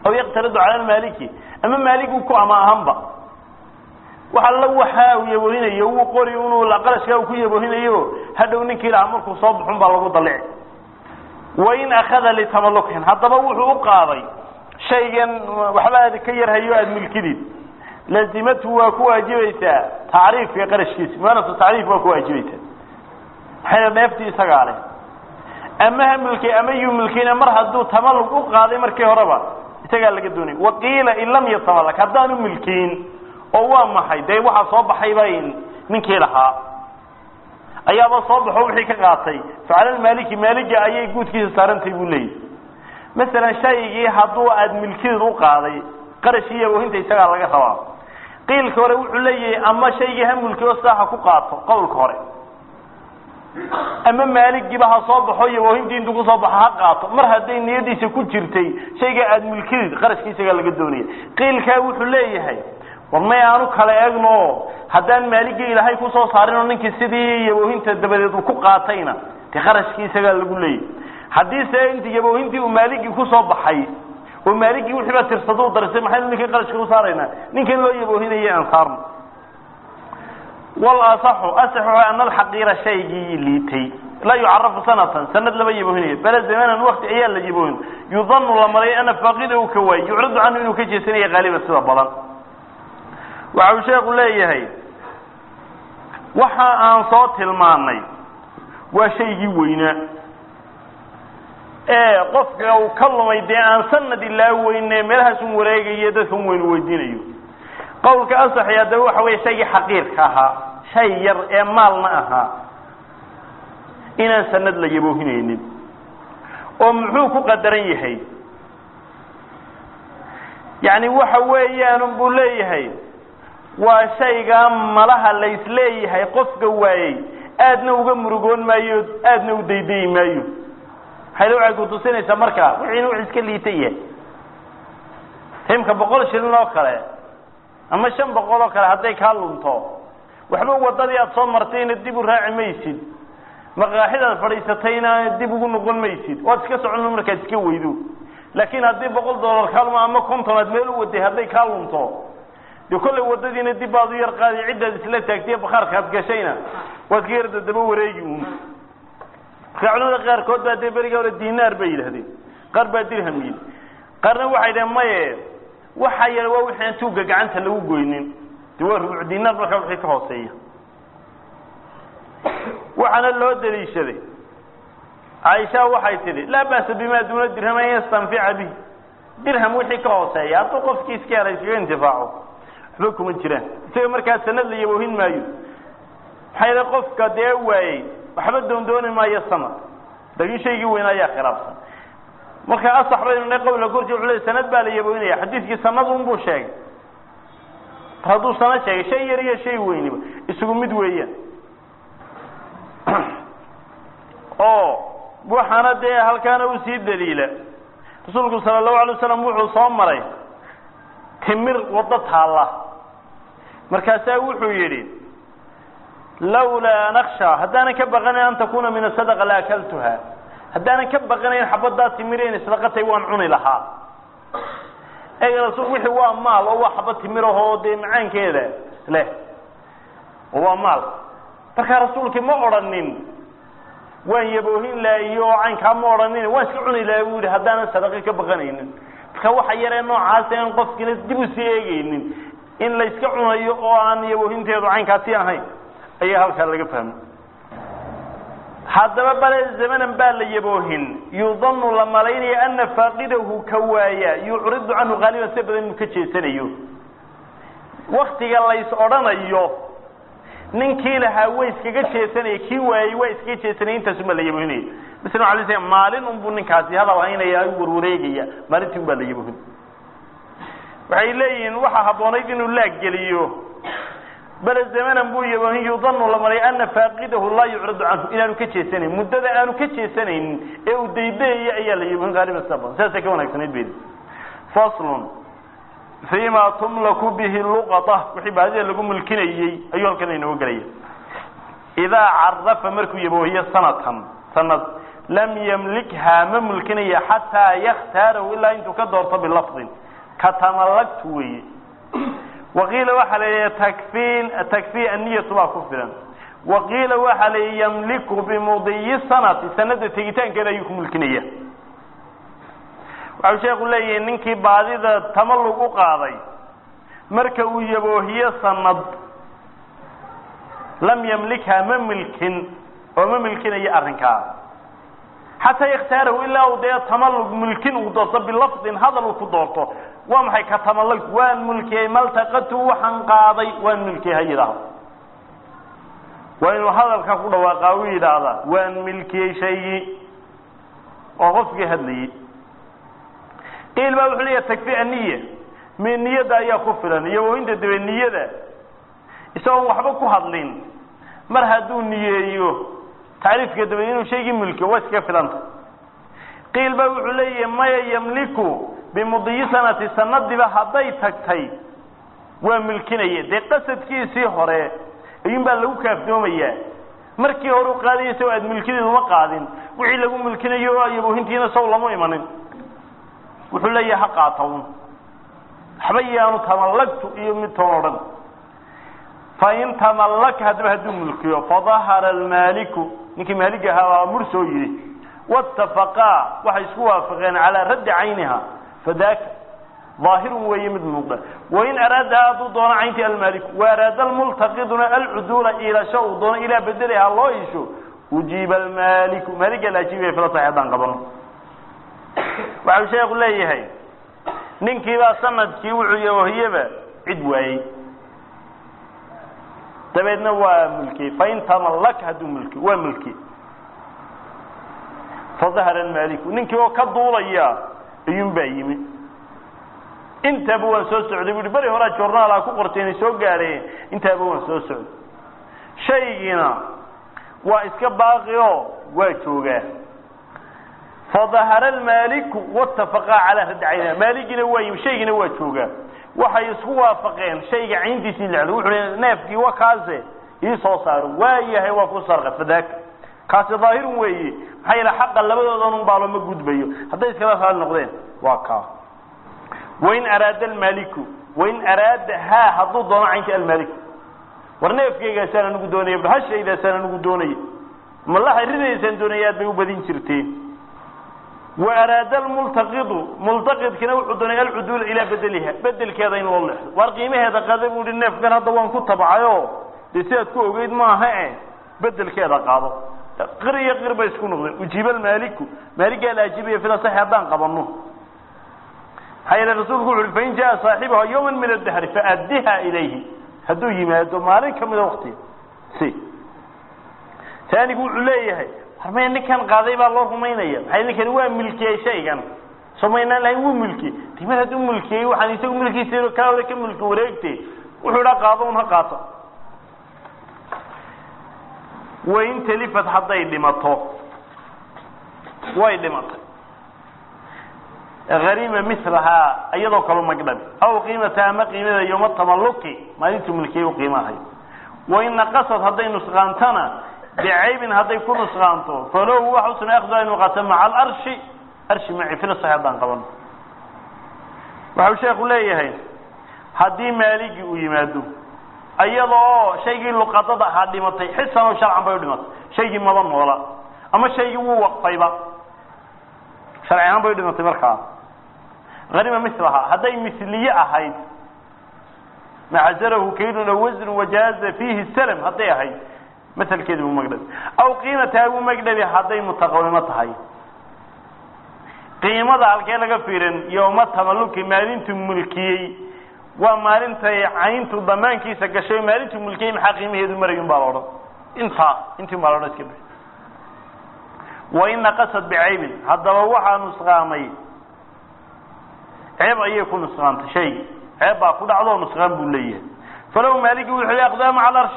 aw yaqtaridu cala lmaaliki ama maaligu ku ama ahanba wax alla waxa uu yaboohinayo wuu qori inuu qarashkaa uu ku yaboohinayo hadhow ninkii lahaa markuu soo baxun baa lagu dalici wain akhada litamalukin haddaba wuxuu u qaaday shaygan waxba aad ka yarhayo aada milkidid lazimatu waa ku waajibaysaa tacriifka qarashkiisa muanatu tacriif waa ku waajibaysaa maxay dheeftii isagaa leh ama ha milkay ama yuu milkayna mar hadduu tamalug u qaaday markii horeba isagaa laga doonay waqiila in lam yatamalak haddaanu milkiin oo waa maxay dee waxaa soo baxay bay ninkii lahaa ayaaba soo baxo wixii ka qaatay facala maaliki maaliga ayay guudkiisa saarantay buu leeyahy masalan shaygii hadduu aada milkideed u qaaday qarashii iyo wahinta isagaa laga rabaa qiilka hore wuxuu leeyahay ama shaygii ha mulki oo saaxa ku qaato qowlka hore ama maaligiiba ha soo baxo iyo wahintii intuu kusoo baxo ha qaato mar hadday niyadiisa ku jirtay shayga aada milkideed qarashkii isagaa laga doonaya qiilkaa wuxuu leeyahay war may aanu kala eegno haddaan maaligii ilaahay kusoo saarin oo ninkii sidii yaboohinta dabadeed uu ku qaatayna dee qarashkii isagaa lagu leeyahy haddiise inti yaboohintii uu maaligii kusoo baxay oo maaligii wixiiba tirsado u darisay maxaynu ninkii qarashka u saaraynaa ninkan loo yaboohinayay aan saarno wal asaxu asaxu ana alxaqiira shaygii liitay laa yucarafu sanatan sanad lama yaboohinayo bala zamanan wakti ayaa la yaboohin yudanu la maray ana faaqida uu ka waayey yucradu canhu inuu ka jeesanaya qaaliban sida badan waxa uu sheeku leeyahay waxa aan soo tilmaanay waa shaygii weynaa ee qofka uu ka lumay dee aan sanad ilaa weyne meelahaasun wareegayo dadkan weynu weydiinayo qowlka asaxi haddaba waxa weeye shaygii xaqiirka ahaa shay yar ee maalna ahaa inaan sanad la yaboohinaynin oo muxuu ku qadaran yahay yacni waxa weeyaan buu leeyahay waa shaygaa malaha laysleeyahay qofka waayey aadna uga murugoon maayo aadna u daydayi maayo maxayla waxay kutusinaysaa marka wixii inu iska liita yahay timka boqol shilin oo kale ama shan boqol oo kale hadday kaa lunto waxba wadadii aada soo martayna dib u raaci maysid maqaaxidaad fadhiisatayna dib ugu noqon maysid waad iska socon markaad iska weydo laakiin haddii boqol dollar kaalmo ama konton aad meel u waday hadday kaa lunto de kollay wadadiina dib baad u yar qaadi ciddaad isla taagtay bakaarkaad gashayna waad ka yarda daba wareegi uun marka culimada qaarkood baa dee beriga hore dinaar bay yidhahdeen qaar baa dirham yidhi qaarna waxay dhaheen maye waxa yar waa wixii aan tuugga gacanta lagu goynin de waa rubuc dinaar markaa wixii ka hooseeya waxaana loo daliishaday caaisha waxay tidhi laa ba'sa bima duuna dirham an yastanfica bih dirham wixii ka hooseeya hadduu qofkii iska hela iskaga intifaaco waxba kuma jiraan isaga markaa sanad la yaboohin maayo maxaa yidha qofka dee waayey waxba doondooni maayo sanad laakiin shaygii weynaa ayaa khilaafsan marka asax baynu ne qowla korji wuxuu leey sanad baa la yaboohinaya xadiidkii sanad un buu sheegay mar hadduu sanad sheegay shay yar iyo shay weyniba isugu mid weeyaan oo waxaana dee halkaana usii daliila rasuulku sala allahu alay waslam wuxuu soo maray timir waddo taalla markaasaa wuxuu yidhi lawlaa naksha haddaanan ka baqanayn an takuna min asadaqa la akaltuha haddaanan ka baqanayn xabaddaa timir inay sadaqatay waan cuni lahaa ega rasul wixii waa maal oo waa xabad timirahoo dee macaankeeda leh oo waa maal markaa rasuulkii ma odhanin waan yaboohin laha iyo caynkaa ma odhanin waan iska cuni laha buu yihi haddaanan sadaqi ka baqanaynin marka waxa yaree noocaasa in qofkiina dib usii eegaynin in la yska cunayo oo aan yaboohinteedu caynkaasi ahayn ayaa halkaa laga fahmay haddaba bale zamanan baa la yaboohin yudanu la malaynaya ana faaqidahu ka waaya yucridu canhu qaaliban si badan inuu ka jeesanayo waktiga lays odhanayo ninkii lahaa way iskaga jeesanaya kii waayey waa iskaga jeesanaya intaasuma la yaboohinaya misna ala sl maalin unbuu ninkaasi hadal haynaya u warwareegaya maalintii un baa la yaboohin waxay leeyihiin waxaa habboonayd inuu laaggeliyo bale zamanan buu yaboohin yudanu la maray ana faaqidahu laa yucridu canhu inaanu ka jeesanayn muddada aanu ka jeesanaynin ee uu daydayayo ayaa la yaboohin qaaliban sida badan sidaasay ka wanaagsanayd bedi faslun fima tumlaku bihi luqata wixii baadida lagu mulkinayey ayuu halkan inooga gelaya idaa carafa markuu yaboohiyo sanatan sanad lam yamlikhaa ma mulkinaya xataa yakhtaarahu ilaa intuu ka doorto bilafdin ka tamallagtu weeye waqiila waxaa la yidhi takfiin takfii anniyatu baa ku filan waqiila waxaa la yidhi yamliku bimudiyi sanati sanada tegitaankeeda ayuu ku mulkinaya waxau sheekhu leeyahi ninkii baadida tamallug u qaaday marka uu yaboohiyo sanad lam yamlikhaa ma milkin oo ma milkinayo arrinkaa xataa yakhtaarahu ilaa uu dee tamallug mulkin uu doorto bilafdin hadal uu ku doorto waa maxay ka tamallug waan mulkiyey maltaqatu waxaan qaaday waan mulkiyey ha yidhaahdo waa inuu hadalka ku dhawaaqaa u yidhaahdaa waan milkiyey shaygii oo qofkii hadlayey qiil baa wuxuu leeyahay takfi aniya mi niyadda ayaa ku filan iyo wainta dabe niyada isagoon waxba ku hadlin mar hadduu niyeeyo tacriifka dabe inuu shaygii mulkiyo waa iskaga filanta qiil baa wuxuu leeyahay maya yamliku bimudiyi sanati sanadiba hadday tagtay waa milkinaya dee qasadkiisii hore ayuun baa lagu kaaftoomayaa markii hore u qaadaya saw aad milkideedu ma qaadin wixii lagu milkinayo ayaboohintiina saw lama imanin wuxuu leeyahay ha qaata un waxba yaanu tamallagtu iyo mid toon odhan fain tamallaka haddaba hadduu mulkiyo fadahara almaaliku ninkii maalig ahaa waa mur soo yidhi waatafaqaa waxay isku waafaqeen calaa raddi cayniha fadaaka daahirun weeye mid muuqda wain araadaha hadduu doono cayntii almaaliku waaraada almultaqiduna alcuduula iilasho uu doono ilaa bedeliha loo isho ujiiba almaaliku maaliga la ajiibaya filatahay haddaan qabano waxau sheekhu leeyahay ninkiibaa sanadkii wuxuu yahohiyaba cid waayey dabeedna waa mulkiyey fain tamallaka hadduu mulki waa mulki fadahara almaaliku ninkii oo ka duulaya ayuun baa yimi intaaba waan soo socday bu uhi beri horaa journaala ku qortay inay soo gaadheen intaaba waan soo socday shaygiina waa iska baaqi oo waa joogaa fadahara almaaliku watafaqaa calaa raddi cayniha maaligina waa yimi shaygiina waa joogaa waxay isku waafaqeen shayga cayntiisii lexdo wuxuu hi neefkii wa kaase ii soo saaro waa yahay waa ku sarqa fadaaka kaasi daahirun weeye maxaa yeele xaqa labadoodan un baalo ma gudbayo hadday iskala raali noqdeen waa kaa wain araada almaaliku wain araada haa hadduu doono caynti almaaliku war neefkaygaasaan anigu doonaya bahashaydaasaan anigu doonaya malaxay ridaysaan doonaya aad bay u badin jirteen wa araada almultaqidu multaqidkina wuxuu doonay alcuduula ilaa bedeliha bedelkeeda in loo leexdo waar qiimaheeda qada buu hi neefkan hadda waan ku tabcayo dee sidaad ku ogeyd maaha e bedelkeeda qaado qir iyo qir bay isku noqdeen ujiiba almaaliku maaligaa la ajiibaya fila saxi haddaan qabano maxaa yeele rasuulku wuxu uhi fain jaa saaxibuha yawman min adahri faaddiha ilayhi hadduu yimaado maalin kamida waktiga si taanigu wuxuu leeyahay harmaya ninkan qaaday baa loo rumaynaya maxay ninkani waa milkiyey shaygan soo maynaan lahayn wuu milkiyey dimad hadduu milkiyey waxaan isagu milkiisa kaa hore ka milki wareegte wuxuu idhaa qaado un ha qaato wain talifat hadday dhimato way dhimatay harima milahaa iyadoo kalu magdhabi aw qiimata ama qiimada yoma tamalluki maalintuu milkiyey u qiimahay wain naqasad hadday nusqaantana bicaybin hadday ku nusqaanto falow waxa u suna akhdu inu qaata maca alarshi arshi maci fila sax haddaan qabano waxau sheekhu leeyahay haddii maaligii uu yimaado iyada oo shaygii luqadada ahaa dhimatay xisan oo sharcan bay u dhimatay shaygii maba noola ama shaygii wuu waqfayba sharci ahaan bay u dhimatay markaa hanima milaha hadday misliye ahayd macazarahu kaydun aw wasnu wajaaza fiihi salm hadday ahayd maselkeedi buu magdhabi aw qiimataha buu magdhabi hadday mutaqawimo tahay qiimada halkee laga fiirin yowma tamalluki maalintuu mulkiyey waa maalintay cayntu damaankiisa gashay maalintuu mulkiyey maxaa qiimaheedu marayun baa la odhan intaa intiin baa la odhan iska wain naqasad bicaybin haddaba waxaa nusqaamay ceeb ayay ku nusqaantay shaygi ceeb baa ku dhacdo nusqaan buu leeyahay falow maaligi wuxuu aqdaa maca alarshi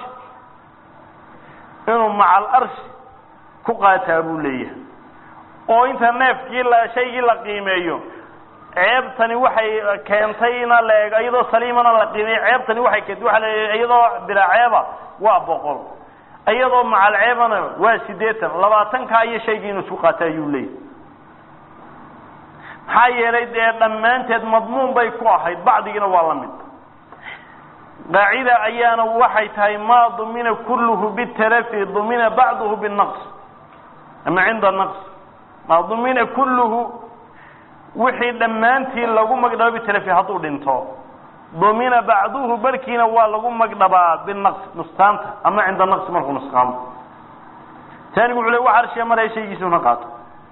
inuu maca alarshi ku qaataa buu leeyahay oo inta neefkii la shaygii la qiimeeyo ceebtani waxay keentayna la eego iyadoo saliimana la qiimeeyo ceebtani waxay keentay waxa la iyadoo bilaa ceeba waa boqol iyadoo macalceebana waa sideetan labaatankaa iyo shaygii inuu isku qaata ayuu leeyahy maxaa yeelay dee dhammaanteed madmuun bay ku ahayd bacdigiina waa la mid qaacida ayaana waxay tahay maa dumina kulluhu bitalafi dumina bacduhu binaqs ama cinda naqs maa dumina kulluhu wixii dhammaantii lagu magdhabo bitalafi hadduu dhinto dumina bacduhu barkiina waa lagu magdhabaa binaqs nustaanta ama cinda naqsi markuu nusqaamo taanigu wuxuu le wax arshiya maraya shaygiisuna qaato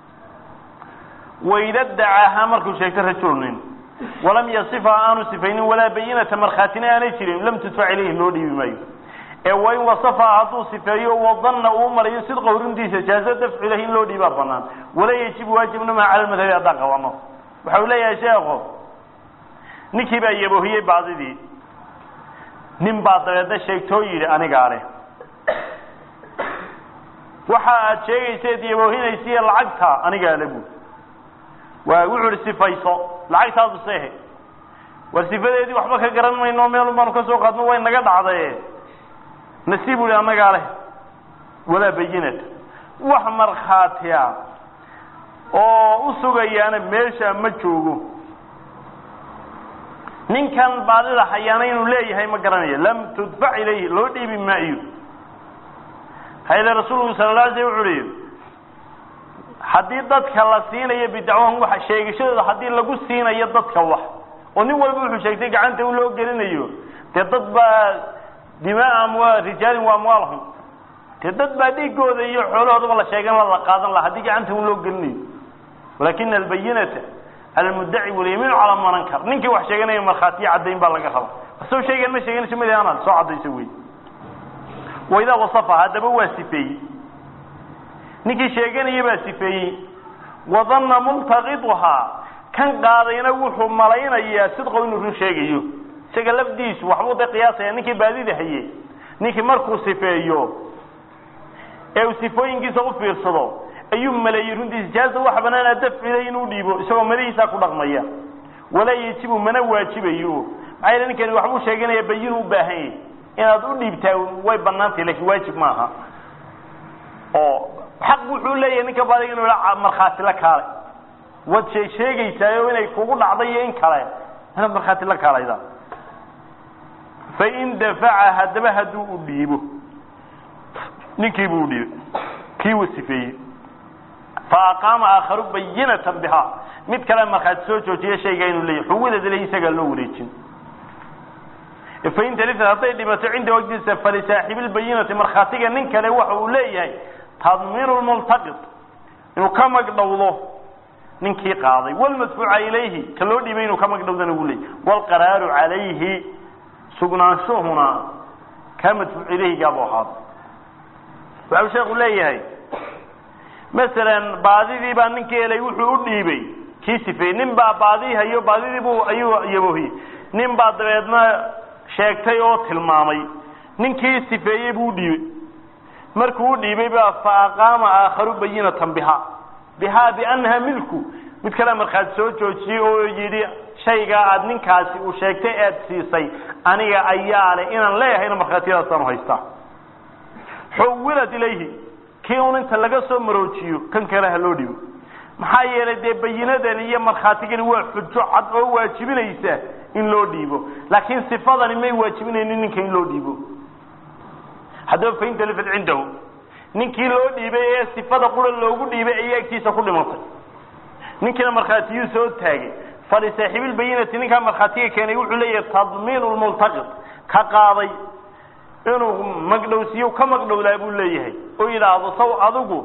wayda dacaahaa markuu sheegto rajulnin walam yasifa aanu sifaynin walaa bayinata markhaatina aanay jirin lam tudfac ilayhi loo dhiibi maayo ee wain wasafa hadduu sifeeyo wadanna uu marayo sidqa runtiisa jaazo dafcu ilayhi in loo dhiibaa banaan walaa yajibu waajibnamaha cala lmadhabi haddaan qabano waxa uu leeyahay sheekho ninkii baa yaboohiyey baadidii nin baa dabeedna sheegtoo yidhi anigaa leh waxa aad sheegayseed yaboohinaysiiyo lacagta anigaa le buud waa wuxuu ihi sifayso lacagtaadu seehe war sifadeedii waxba ka garan mayno meelun baanu ka soo qaadno way naga dhacdaye nasiib u ihi annagaa leh walaa bayinat wax markhaatiya oo u sugayaana meesha ma joogo ninkan baadida hayaana inuu leeyahay ma garanayo lam tudfac ilayhi loo dhiibi maayo hayde rasuulku sala la alay slam wuxu uhi haddii dadka la siinayo bidacwahum wax sheegashadooda haddii lagu siinayo dadka wax oo nin walba wuxuu sheegtay gacanta u loo gelinayo dee dad baa dimaa amwa rijaalin wa amwaalhum dee dad baa dhiigooda iyo xoolahoodaba la sheegan la qaadan laha haddii gacanta u loo gelinayo walakina albayinata cala almuddaci walyamiinu calaa man ankar ninkii wax sheeganaya markhaatiyo caddayn baa laga raba asoo sheegan ma sheeganayso mid anaad soo caddayso wey waidaa wasafa haddaba waa sifeeyey ninkii sheeganaya baa sifeeyey wadanna multaqiduhaa kan qaadayna wuxuu malaynayaa sidqo inuu run sheegayo isaga lafdiisu waxbuu da qiyaasaya ninkii baadida haye ninkii markuu sifeeyo ee uu sifooyinkiisa u fiirsado ayuu maleeyey runtiisa jaaza waxa banaana dafcilay inuu dhiibo isagoo madahiisaa ku dhaqmaya walaa yajibu mana waajibayo maxaa yeele ninkani waxbuu sheeganaya bayinu u baahan yahy inaad u dhiibtaa way banaantay lakin waajib maaha oo xaq wuxuu leeyahay ninka baadiga inu markhaati la kaale waad shee sheegaysaayo inay kugu dhacday iyo in kale inaad markhaati la kaalayda fain dafaca haddaba hadduu u dhiibo ninkii buu u dhiibay kii uu sifeeyey fa aqaama aakharu bayinatan bihaa mid kale markhaati soo joojiya shayga inuu leeyahy xugudeeda le isagaa loo wareejin fain talifat hadday dhimato cinda waqtiisa falisaaxibi lbayinati markhaatiga nin kale waxa uu leeyahay tadmiinu lmultaqid inuu ka magdhowdo ninkii qaaday wlmadfuuca ilayhi ka loo dhiibay inuu ka magdhowdana uu leeyahy wlqaraaru calayhi sugnaanshuhuna kaa madfuuc ilayhigaabu ahaado waxau sheeku leeyahay masalan baadidii baa ninkii helay wuxuu u dhiibay kii sifeeyey nin baa baadii hayo baadidiibu ayuu yaboohiyey nin baa dabeedna sheegtay oo tilmaamay ninkii sifeeyey buu udhiibay markuu u dhiibay baa fa aqaama aakharu bayinatan bihaa bihaa biannaha milku mid kale markhaati soo joojiyey oo yidhi shaygaa aad ninkaasi uu sheegtay aad siisay aniga ayaa leh inaan leeyahayna markhaatiyadaasaan haystaa xuwilat ilayhi kii un inta laga soo maroojiyo kan kale ha loo dhiibo maxaa yeelay dee bayinadani iyo markhaatigani waa xujo cad oo waajibinaysa in loo dhiibo laakiin sifadani may waajibinaynin ninka in loo dhiibo haddaba fain talifat cindahu ninkii loo dhiibay ee sifada qura loogu dhiibay ayaa agtiisa ku dhimatay ninkiina markhaatiyuu soo taagay falisaaxiibilbayinati ninkaa markhaatiga keenay wuxuu leeyahay tadmiinu lmultaqid ka qaaday inuu magdhowsiiyo ka magdhowdaa buu leeyahay oo yidhaahdo saw adigu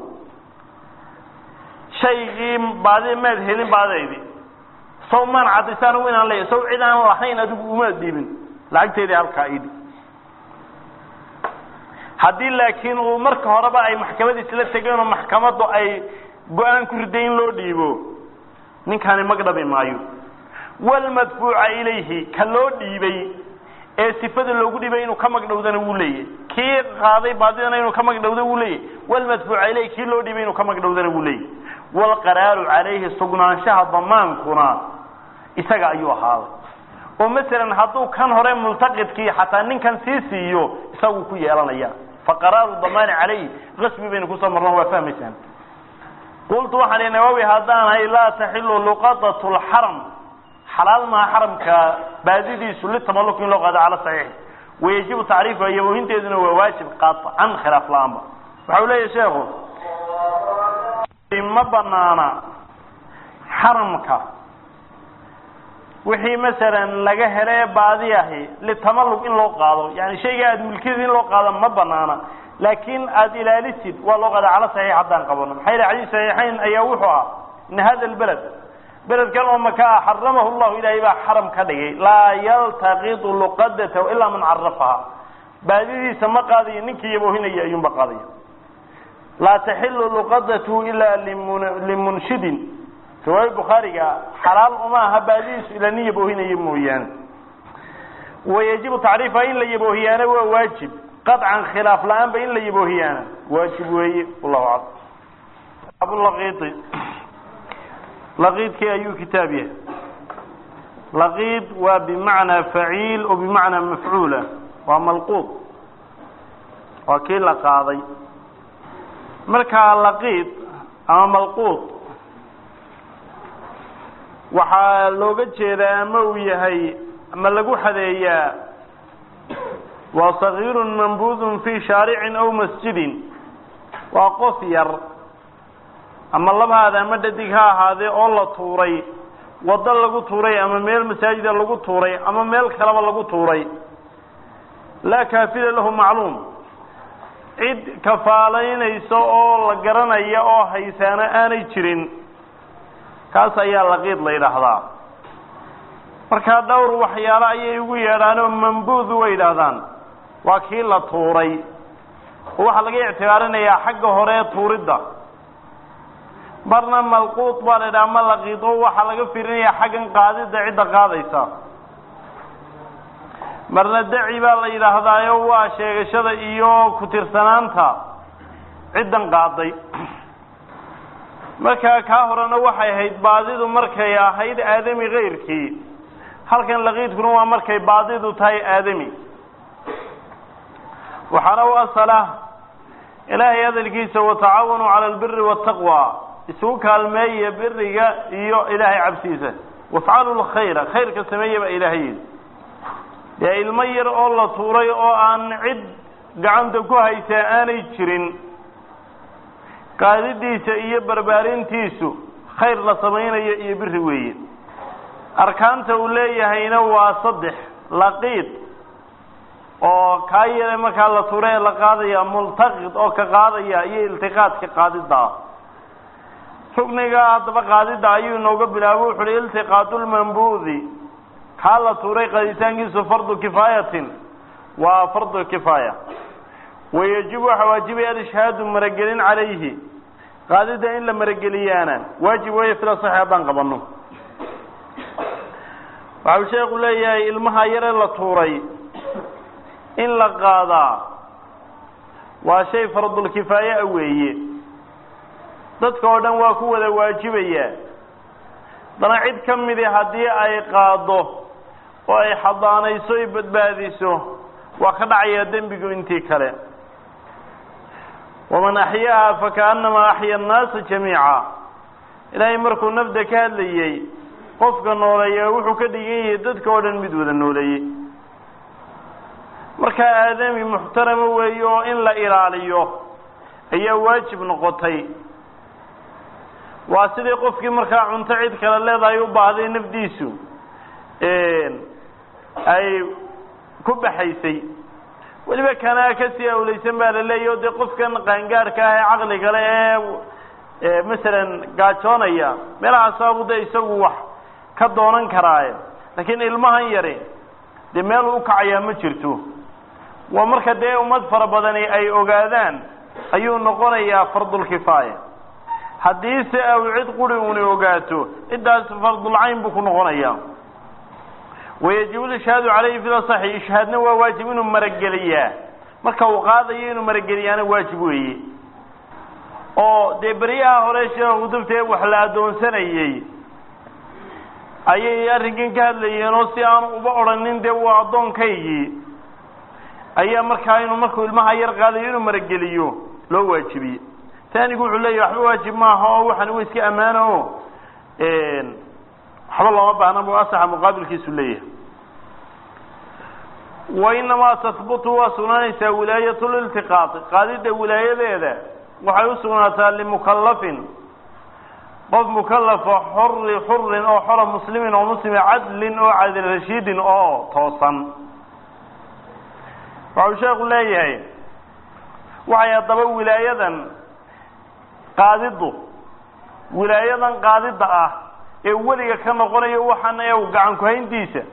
shaygii baadi maad helin baadaydi saw maan cadaysa anigu inaan leeyahay saw cid aan lahayn adigu umaad dhiibin lacagteedii halkaa idhi haddii laakiin uu marka horeba ay maxkamadiis la tegeen oo maxkamaddu ay go-aan ku riday in loo dhiibo ninkani magdhabi maayo walmadfuuca ilayhi ka loo dhiibay ee sifada loogu dhiibay inuu ka magdhowdana wuu leeyahy kii qaaday baadidana inuu ka magdhowda wuu leeyahy walmadfuuca ilayhi kii loo dhiibay inuu ka magdhowdana wuu leeyahy waalqaraaru calayhi sugnaanshaha damaankuna isaga ayuu ahaaday oo masalan hadduu kan hore multaqidkii xataa ninkan sii siiyo isaguu ku yeelanaya faqaraaru damaani calayh qasbi baynu kusoo marno waa fahmaysaan qultu waxaan ihi nawawi haddaan ahay laa taxilu luqadatu lxaram xalaal maha xaramka baadidiisu litamaluk in loo qaado cala saxiix wayajibu tacriifuha yaboohinteeduna waa waajib qaطcan khilaaf la-aanba waxa u leeyahy sheekhu ma banaana xaramka wixii masalan laga hele ee baadi ahi litamalug in loo qaado yani shayga aada mulkiyada in loo qaado ma banaana laakin aada ilaalisid waa loo qaada cala saxiix haddaan qabano maxaa yidhi xadiis saxiixayn ayaa wuxuu ah in hada lbeled beledkan oo maka ah xaramahu llahu ilaahay baa xaram ka dhigay laa yaltaqitu luqadatahu ilaa man carafaha baadidiisa ma qaadayo ninkii yaboohinaya ayuunba qaadaya laa taxilu luqadatu ilaa limunshidin riwaaya bukhaariga xalaal uma aha baadidiisu ilaa nin yaboohinaya mooyaane wayajibu tacriifuha in la yaboohiyaana waa waajib qaطcan khilaaf la-aanba in la yaboohiyaana waajib weeye wallahu aclam abulaqiidi laqiidkii ayuu kitaab yahay laqiid waa bimacnaa faciil oo bimacnaa mafcuula waa malquud waa kii la qaaday markaa laqiid ama malquud waxaa looga jeedaa ama uu yahay ama lagu xadeeyaa waa sagiirun mambuudun fii shaaricin aw masjidin waa qof yar ama labhaada ama dhadig ha ahaadee oo la tuuray waddo lagu tuuray ama meel masaajida lagu tuuray ama meel kaleba lagu tuuray laa kaafida lahu macluum cid kafaalaynaysa oo la garanaya oo haysaana aanay jirin kaas ayaa laqiid la yidhaahdaa markaa dhowr waxyaalo ayay ugu yeedhaanoo mambuud way yidhaahdaan waa kii la tuuray oo waxaa laga ictibaarinayaa xagga hore ee tuuridda marna malquud baa la yidhaha ma laqiid oo waxaa laga fiirinayaa xaggan qaadidda cidda qaadaysa marna daci baa la yidhaahdaayo waa sheegashada iyo ku-tirsanaanta ciddan qaaday markaa kaa horena waxay ahayd baadidu markay ahayd aadami kayrkii halkan laqiidkuna waa markay baadidu tahay aadami waxaana u asala ilaahay hadalkiisa watacaawanuu cala albiri waataqwa isugu kaalmeeya biriga iyo ilaahay cabsiisa wafcalu lkhayra khayrka sameeya baa ilaahay yidhi dee ilmo yar oo la tuuray oo aan cid gacanta ku haysaa aanay jirin qaadidiisa iyo barbaarintiisu khayr la samaynayo iyo biri weeye arkaanta uu leeyahayna waa saddex laqiid oo kaa yare markaa la tuuray ee la qaadaya multaqid oo ka qaadaya iyo iltiqaadka qaadidda ah rugniga haddaba qaadidda ayuu inooga bilaabo wuxu uhi iltiqaadu lmambuudi kaa la tuuray qaaditaankiisu fardu kifaayatin waa fardu kifaaya wayajibu waxaa waajibaya alishhaadu maragelin calayhi qaadidda in la marageliyaana waajib weeye fila saxi haddaan qabano waxau sheekhu leeyahay ilmaha yare la tuuray in la qaadaa waa shay fardulkifaaya a weeye dadka oo dhan waa ku wada waajibaya dana cid ka midi haddii ay qaado oo ay xadaanayso ay badbaadiso waa ka dhacayaa dembigu intii kale waman axyaaha fakaannamaa axya annaasa jamiica ilaahay markuu nafda ka hadlayey qofka nooleeya wuxuu ka dhigan yahay dadka oo dhan mid wada nooleeyey markaa aadami muxtarama weeye oo in la ilaaliyo ayaa waajib noqotay waa sidii qofkii markaa cunto cid kale leedahay u baahday nafdiisu ay ku baxaysay weliba kanaa kasii awlaysan baa la leeyahy o dee qofkan qaangaarka ah ee caqliga le ee masalan gaajoonaya meelahaasabu de isagu wax ka doonan karaaye laakiin ilmahan yari dee meel u kacayaa ma jirto waa marka dee ummad fara badani ay ogaadaan ayuu noqonayaa fardulkifaaya haddiise aw cid quri uni ogaato ciddaas fardulcayn buu ku noqonayaa wayajibu lishhaadu calayhi fil asaxi ishhaadna waa waajib inuu marageliyaa marka uu qaadayo inuu marageliyaana waajib weeye oo dee beryaha hore sheekhu dabtee wax la addoonsanayey ayay arrinkan ka hadlayeen oo si aan uba odhanin dee waa addoonkaygii ayaa markaa inuu markuu ilmaha yar qaadayo inuu marageliyo loo waajibiyey taanigu wuxuu leeyahy waxba waajib maaha oo waxan wa iska ammaano o waxba looma baahna bu asaxa muqaabilkiisu leeyahay wa inamaa tahbutu waa sugnaanaysaa wilaayat liltiqaaqi qaadida wilaayadeeda waxay u sugnaataa limukallafin qof mukalafa xuri xurin oo xora muslimin oo muslima cadlin oo cadil rashiidin oo toosan waxau sheekhu leeyahay waxay haddaba wilaayadan qaadidu wilaayadan qaadida ah ee weliga ka noqonayo waxaan ee gacan ku-hayntiisa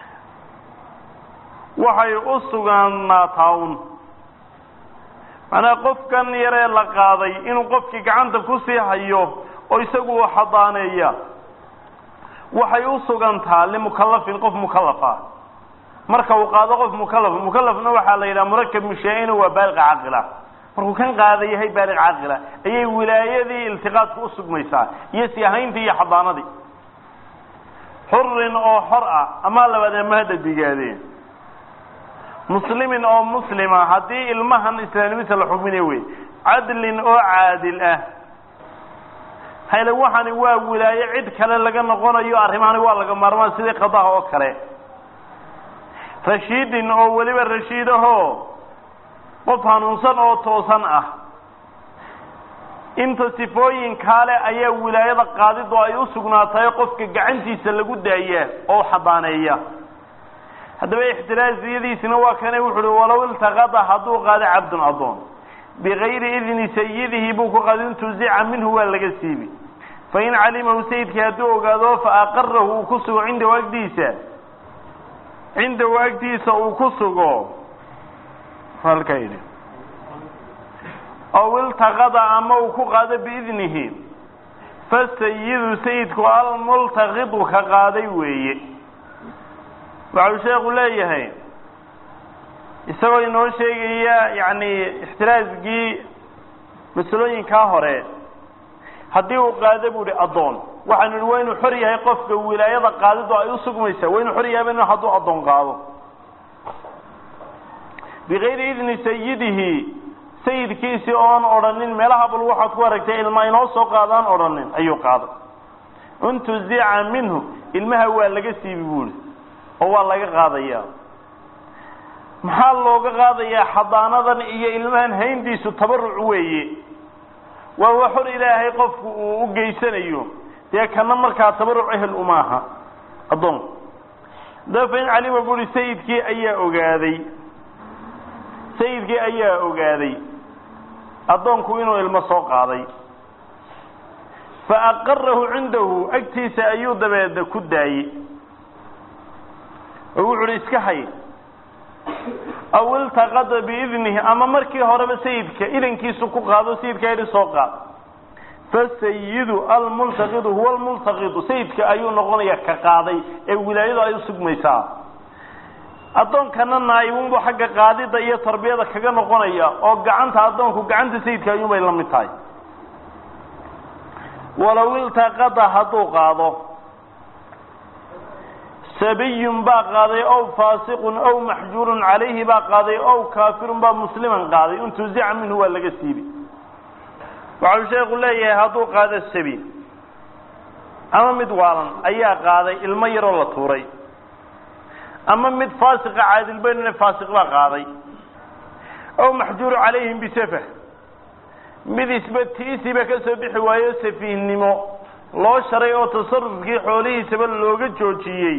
waxay u sugaanaataa un macnaha qofkan yaree la qaaday inuu qofkii gacanta kusii hayo oo isagu xadaaneeya waxay u sugantaa limukallafin qof mukallafa marka uu qaado qof mukallaf mukallafna waxaa la yidhaha murakab mishaa-ina waa baaliq caaqila markuu kan qaada yahay baaliq caaqila ayay wilaayadii iltiqaadka usugmaysaa iyo siyahayntii iyo xadaanadii xurin oo xor ah amaa labaad ama hadda digaadeen muslimin oo muslima haddii ilmahan islaamnimisa la xukminayo wey cadlin oo caadil ah hayle waxani waa wilaaye cid kale laga noqonayo arrimahani waa laga maarmaan sidii qadaha oo kale rashiidin oo weliba rashiidahoo qof hanuunsan oo toosan ah inta sifooyin kaale ayaa wilaayada qaadidu ay u sugnaatayo qofka gacantiisa lagu daaya oo xadaaneeya haddaba ixtiraaziyadiisina waa kane wuxu uhi walow iltaqada hadduu qaado cabdun addoon bigayri idni sayidihi buu ku qaado intuzica minhu waa laga siibi fain calimahu sayidkii hadduu ogaado fa aqarahu uu ku sugo cindahu agdiisa cindahu agtiisa uu ku sugo halkaa yidhi aw iltaqada ama uu ku qaado biidnihi fasayidu sayidku almultaqidu ka qaaday weeye waxau sheekhu leeyahay isagoo inoo sheegaya yacni ixtiraasgii masalooyinkaa hore haddii uu qaado bu hi addoon waxaanu ihi waa inuu xor yahay qofka wilaayada qaadidu ay usugmaysaa waa inuu xor yahay ba hadduu addoon qaado bigayri idni sayidihi sayidkiisii oon odhanin meelaha bal waxaad ku aragtay ilma inoo soo qaadaan odhanin ayuu qaaday intuzica minhu ilmaha waa laga siibi buuhi oo waa laga qaadaya maxaa looga qaadayaa xadaanadan iyo ilmahan hayntiisu tabaruc weeye waa waa xor ilaahay qofku uu u geysanayo dee kana markaa tabaruc ehel umaaha addoonku da fain calima buuhi sayidkii ayaa ogaaday sayidkii ayaa ogaaday addoonku inuu ilmo soo qaaday fa aqarahu cindahu agtiisa ayuu dabeeda ku daayey oo wuxu uhi iska hay aw iltaqada biidnihi ama markii horeba sayidka idankiisu ku qaado sayidka yidhi soo qaad fasayidu almultaqidu huwa almultaqidu sayidka ayuu noqonaya ka qaaday ee wilaayadu ay usugmaysaa addoonkana naayibunbu xagga qaadida iyo tarbiyada kaga noqonaya oo gacanta addoonku gacanta sayidka ayuunbay la mid tahay walow iltaqada hadduu qaado sabiyun baa qaaday ow faasiqun ow maxjuurun calayhi baa qaaday ow kaafirun baa musliman qaaday intuzica minhu waa laga siibi waxau sheekhu leeyahay hadduu qaado sabi ama mid waalan ayaa qaaday ilmo yaroo la tuuray ama mid faasiqa caadilbaynne faasiq baa qaaday ow maxjuuru calayhim bisafah mid isba tiisiba ka soo bixi waayo safiihnimo loo sharay oo tasarufkii xoolihiisaba looga joojiyey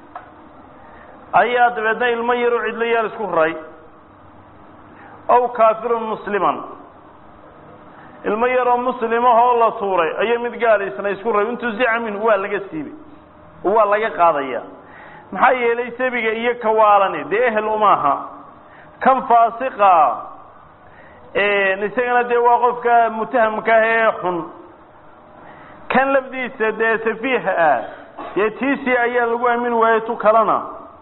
ayaa dabeedna ilmo yaroo cidlo yaal isku raray ow kaafirun musliman ilmo yaroo muslimahoo la tuuray ayaa mid gaalaysna isku raray intuzica minhu waa laga siibay oo waa laga qaadaya maxaa yeelay sabiga iyo kawaalani dee ehel umaaha kan faasiqa isagana dee waa qofka mutahamka ah ee xun kan lafdiisa dee safiiha ah dee tiisi ayaa lagu aamin waayey tu kalena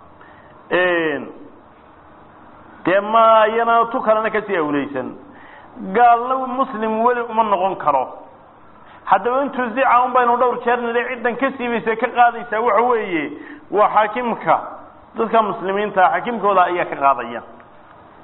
dee ma iyana tu kalena kasii awleysan gaalna muslim weli uma noqon karo haddaba intuzica un baynu dhowr jeer nidhi ciddan ka siibaysa ka qaadaysaa waxa weeye waa xaakimka dadka muslimiinta xaakimkooda ayaa ka qaadaya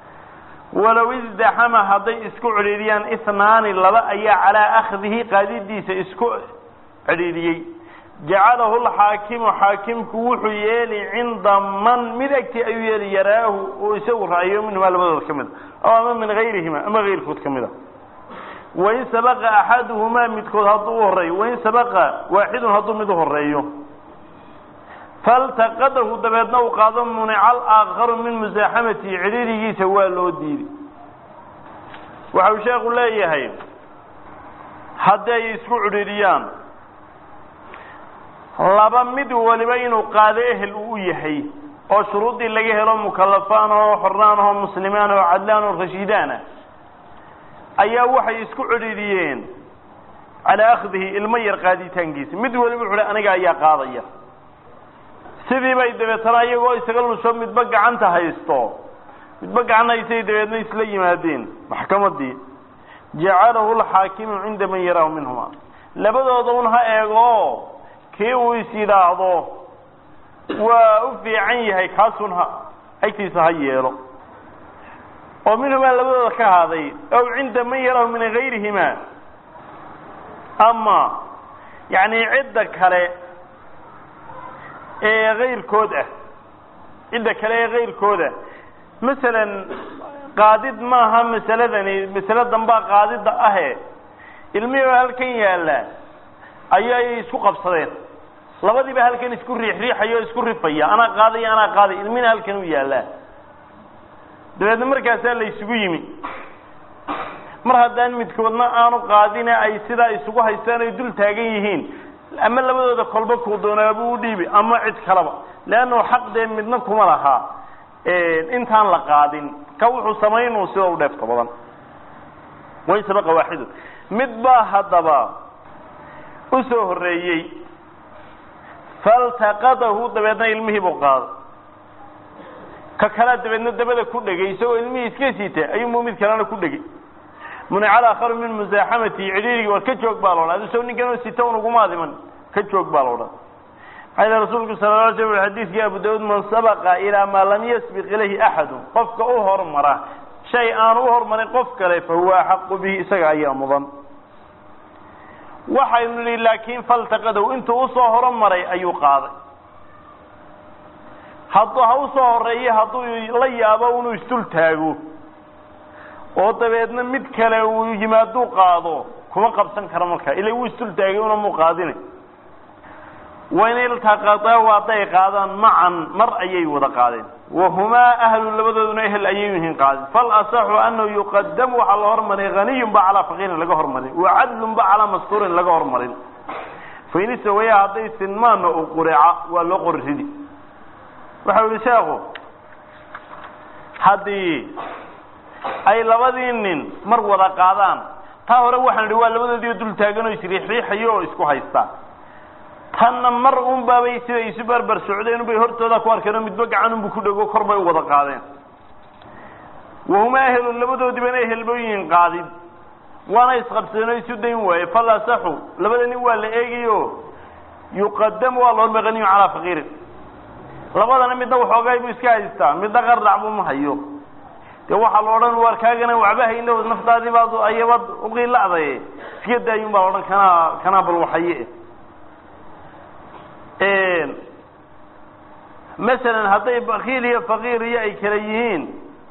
walow isdaxama hadday isku cidhiidiyaan ihnaani laba ayaa calaa akhdihi qaadidiisa isku cidhiidiyey jacalahu lxaakimu xaakimku wuxuu yeeli cinda man mid agtii ayuu yeeli yaraahu oo isagu ra'yo minhumaa labadooda ka mid a aw ama min gayrihima ama gayrkood ka mid a wain sabaqa axaduhumaa midkood hadduu u horeeyo wain sabaqa waaxidun hadduu mid u horeeyo faltaqadahu dabeedna uu qaado munica alaakharu min musaaxamatihi cidhiirigiisa waa loo diiday waxa uu sheekhu leeyahay haddii ay isku cidhiiriyaan laba mid waliba inuu qaado ehel uu u yahay oo shuruuddii laga helo mukalafaan oo xornaan oo muslimaan oo cadlaan oo rashiidaana ayaa waxay isku cidhiidiyeen calaa akhdihi ilmo yar qaaditaankiisa mid waliba wuxu aniga ayaa qaadaya sidii bay dabeetana iyagoo isaga lusho midba gacanta haysto midba gacan haystay dabeedna isla yimaadeen maxkamadii jacalahu lxaakimu cinda man yaraahu minhuma labadooda un ha eego kii uu is yidhaahdo waa u fiican yahay kaasun ha agtiisa ha yeelo oo minhumaa labadooda ka haaday ow cinda man yarahu min gayrihima ama yani cidda kale ee kayrkood ah cidda kale ee kayrkooda masalan qaadid maaha masaladani masale dambaa qaadida ahe ilmihii oo halkan yaalla ayay isku qabsadeen labadiiba halkan isku riix riixaya oo isku rifaya anaa qaadaya anaa qaadaya ilmina halkan u yaallaa dabeedna markaasaa la isugu yimi mar haddaan midkoodna aanu qaadine ay sidaa isugu haystaan ay dul taagan yihiin ama labadooda kolba kuu doonaabuu u dhiibi ama cid kaleba leannu xaq dee midna kuma lahaa intaan la qaadin ka wuxuu samaynuu sida u dheefta badan way sabaqa waaxidun mid baa haddaba u soo horreeyey faltaqadahu dabeedna ilmihii buu qaaday ka kalea dabeedna dabada ku dhegay isagoo ilmihii iska siita ayuunbuu mid kalena ku dhegay munica alaakharu min musaaxamati cidhiirigi war ka joog baa loodhan adisoo ninkanoo sita un uguma adiman ka joog baa loodhan maxaa yidhi rasuulku sala la alay slam xadiidkii abu daawuud man sabaqa ilaa maa lam yasbiq ilayhi axadun qofka u hormara shay aanu u hormarin qof kale fa huwa axaqu bihi isaga ayaa mudan waxaynu nihi laakiin faltaqadow intuu usoo horomaray ayuu qaaday hadduu ha usoo horeeye hadduu la yaabo inuu isdul taago oo dabeedna mid kale uu yimaaduu qaado kuma qabsan karo markaa ila wuu isdul taagay una muu qaadine wain iltaqadaa hadday qaadaan macan mar ayay wada qaadeen wahumaa ahlu labadooduna ehel ayay yihiin qaadeen falasaxu anahu yuqadamu waxaa la hormarin haniyun ba calaa faqiirin laga hormarin wacadlun ba calaa mastuurin laga hormarin fainistawaya hadday sinmaana u qureca waa loo qori ridi waxau yihi sheekhu haddii ay labadii nin mar wada qaadaan taa hore waxaan idhi waa labadoodii dul taagan oo isriixriixayo oo isku haystaa tanna mar un baabay siday isu barbar socdeen unbay hortooda ku arkeen oo midba gacan unbu ku dhego kor bay u wada qaadeen wahumaa ehelun labadoodiibana ehelbooyihin qaadid waana isqabsadeen oo isu dayn waaye falasaxu labada nin waa la eegayo yuqadamu waa la hormay haniyun calaa faqiirin labadana midna waxoogay buu iska haystaa midna qardac buu ma hayo dee waxaa la odhan waar kaagana waxba hayno naftaadii baad ayabad uqiilacday iska daayun baa la odhan kanaa kanaa bal waxaye masalan hadday bakiil iyo faqiir iyo ay kala yihiin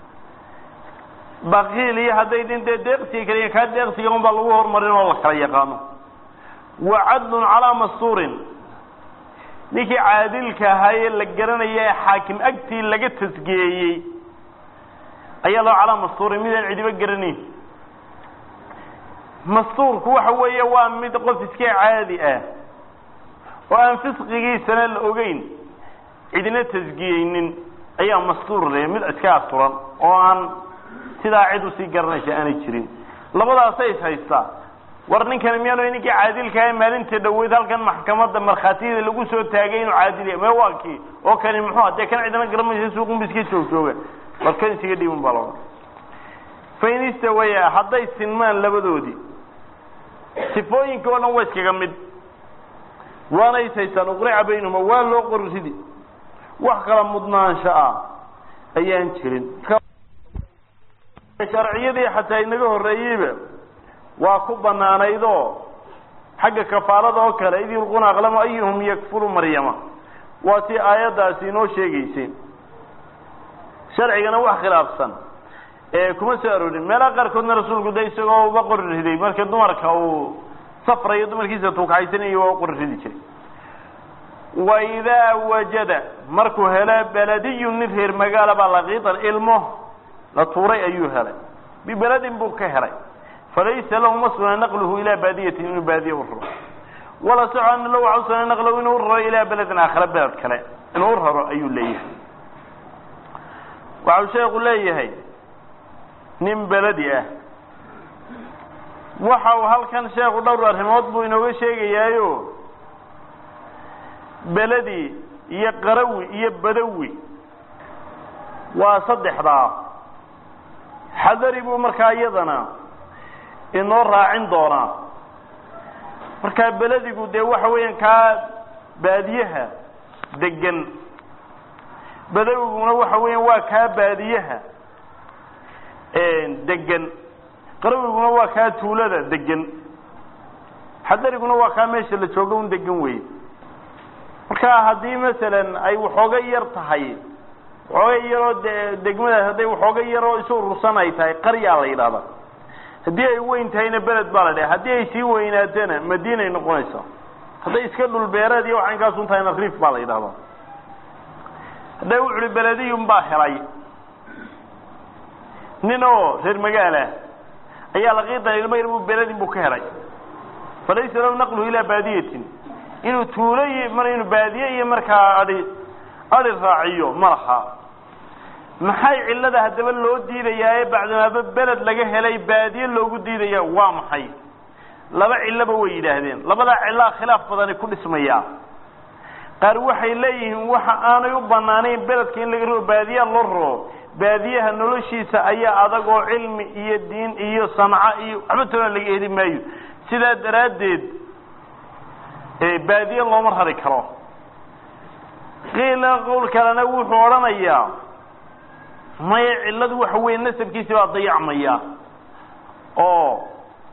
bakiil iyo hadday nin dee deeqsiga kala yihin kaa deeqsiga un baa lagu horumarin oo la kala yaqaano wa cadlun calaa mastuurin ninkii caadilka ahaa ee la garanaya ee xaakim agtii laga tasgeeyey ayaa loo calaa mastuurin midaan cidiba garanayn mastuurku waxa weeye waa mid qof iska caadi ah oo aan fisqigiisana la ogeyn cidina tasgiyeynin ayaa mastuur le mid iska asturan oo aan sidaa cid usii garanaysa aanay jirin labadaasay is haystaa war ninkani miyaanu ninkii caadilkaha maalinta dhaweyd halkan maxkamadda markhaatiyada lagu soo taagay inuu caadiliya me waa kii oo kani muxuu dee kan cidina garanaysa suuqunba iska joog jooga war kan isaga dhiibun baa laodhan fainistawaya hadday sinmaan labadoodii sifooyinka oo dhan waa iskaga mid waana is haystaan uqrica baynahuma waa loo qori ridi wax kala mudnaansho ah ayaan jirin sharciyadii xataa inaga horreeyeyba waa ku banaanaydoo xagga kafaalada oo kale id yulquuna aqlama ayuhum yakfuru maryama waa tii aayaddaasi inoo sheegaysay sharcigana wax khilaafsan ee kuma soo aroorin meelaha qaarkoodna rasuulku de isagoo uba qori riday marka dumarka uu safrayo dumarkiisa tuugxaysanayo waa u qori ridi jiray wa idaa wajada markuu helo beladiyun nin reer magaala baa laqiitan ilmo la tuuray ayuu helay bibeladin buu ka helay falaysa lahu ma sugna naqluhu ilaa baadiyatin inuu baadiye u raro wala soco ana lahu waxa usugna naqlahu inuu u raro ilaa beledin aakhira beled kale inuu u raro ayuu leeyahay waxau sheeku leeyahay nin beledi ah waxa uu halkan sheekhu dhowr arrimood buu inooga sheegayaayo beledi iyo qarawi iyo badawi waa saddexdaa xadari buu markaa iyadana inoo raacin doonaa markaa beledigu dee waxa weeyaan kaa baadiyaha degan badawiguna waxa weeyaan waa kaa baadiyaha degan qarawiguna waa kaa tuulada degan xadariguna waa kaa meesha la jooga un degan wey marka haddii masalan ay waxooga yar tahay waxooga yaroo de degmadaas hadday waxooga yaroo isu urursan ay tahay qaryaa la yidhahdaa haddii ay weyn tahayna beled baa la dhaha haddii ay sii weynaatana madiinay noqonaysaa hadday iska dhul beereed iyo waxankaasun tahayna riif baa la yidhahdaa hadday wuxuhi belediyun baa helay nin oo reer magaalah ayaa laqiidan ilmo yar buu beledin buu ka helay falaysa lahu naqluhu ilaa baadiyatin inuu tuulo iyo mar inuu baadiye iyo markaa ai adi raaciyo ma laha maxay cillada haddaba loo diidayaa ee bacdimaaba beled laga helay baadiye loogu diidaya waa maxay laba cilloba way yidhaahdeen labadaa cillaa khilaaf badani ku dhismayaa qaar waxay leeyihiin waxa aanay u banaanayn beledka in laga roo baadiyaa loo raro baadiyaha noloshiisa ayaa adag oo cilmi iyo diin iyo sanco iyo waxba toona laga heli maayo sidaa daraaddeed baadiye looma rari karo qiila qowl kalena wuxuu odhanayaa maya cilladu waxa weeye nasabkiisi baa dayacmaya oo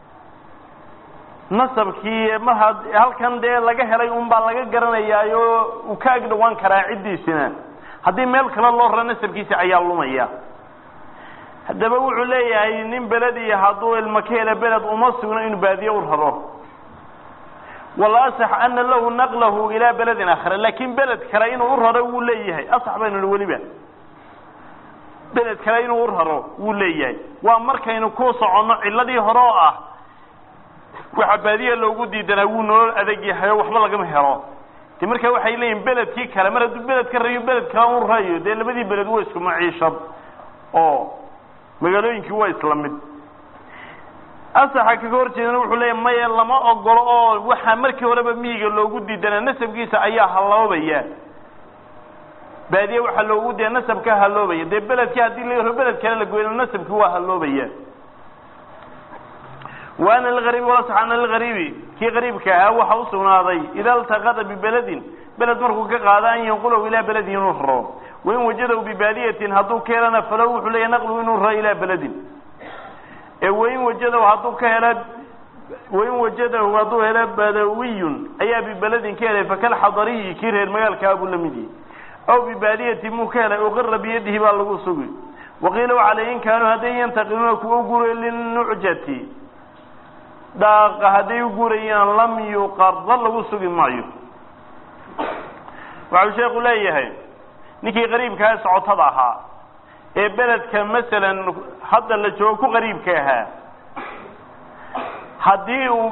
nasabkii mar had halkan dee laga helay un baa laga garanayaayo uu ka ag dhawaan karaa ciddiisina haddii meel kale loo raro nasabkiisi ayaa lumaya haddaba wuxuu leeyahay nin belediya hadduu ilma ka hela beled uma sugno inuu baadiye u raro wala asax ana lahu naqlahu ilaa beledin aakhira laakin beled kale inuu u raro wuu leeyahay asax baynu nihi weliba beled kale inuu u raro wuu leeyahay waa markaynu ku soconno cilladii hore oo ah waxa baadiya loogu diidanaa wuu nolol adag yahay oo waxba lagama helo de markaa waxay leeyihin beledkii kale mar hadduu beled ka rayo beled kale u rayo dee labadii beled waa isku maciishad oo magaalooyinkii waa isla mid asaxa kaga hor jeedana wuxuu leeyahy maya lama ogolo oo waxaa markii horeba miyiga loogu diidanaa nasabkiisa ayaa halloobaya baadiye waxaa loogu diya nasabka halloobaya dee beledkii haddii la beled kale la goyno nasabkii waa halloobaya wa ana lgariib walasax ana lgariibi kii qariibka ahaa waxa usugnaaday ida iltaqada bibeledin beled markuu ka qaado an yanqulahu ilaa beledin inuu raro wain wajadahu bibaadiyatin hadduu ka helana falow wuxuu leeyahy naqluhu inuu raro ilaa beledin ee wain wajadahu hadduu ka hela wain wajadahu hadduu helo badawiyun ayaa bibeledin ka helay fakalxadariyi kii reer magaalkaa buu la mid yihi aw bibaadiyatin muu ka helay uqira biyadihi baa lagu sugi waqiila waxale in kaanuu hadday yantaqiluuna kuwa u guray linucjati dhaaqa hadday u gurayaan lam yuqarda lagu sugi maayo waxau sheeku leeyahay ninkii qariibkaa socotada ahaa ee beledka masalan hadda la joogo ku qariibka ahaa haddii uu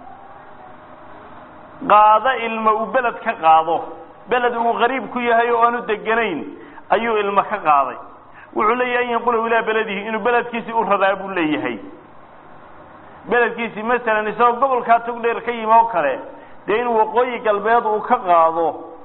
qaado ilma uu beled ka qaado beled uu qariib ku yahay oo aanu deganayn ayuu ilma ka qaaday wuxuu leeyahay an yanqulahu ilaa beledihi inuu beledkiisii u radaa buu leeyahay beledkiisii masalan isagoo gobolkaa togdheer ka yimi oo kale dee in waqooyi galbeed uu ka qaado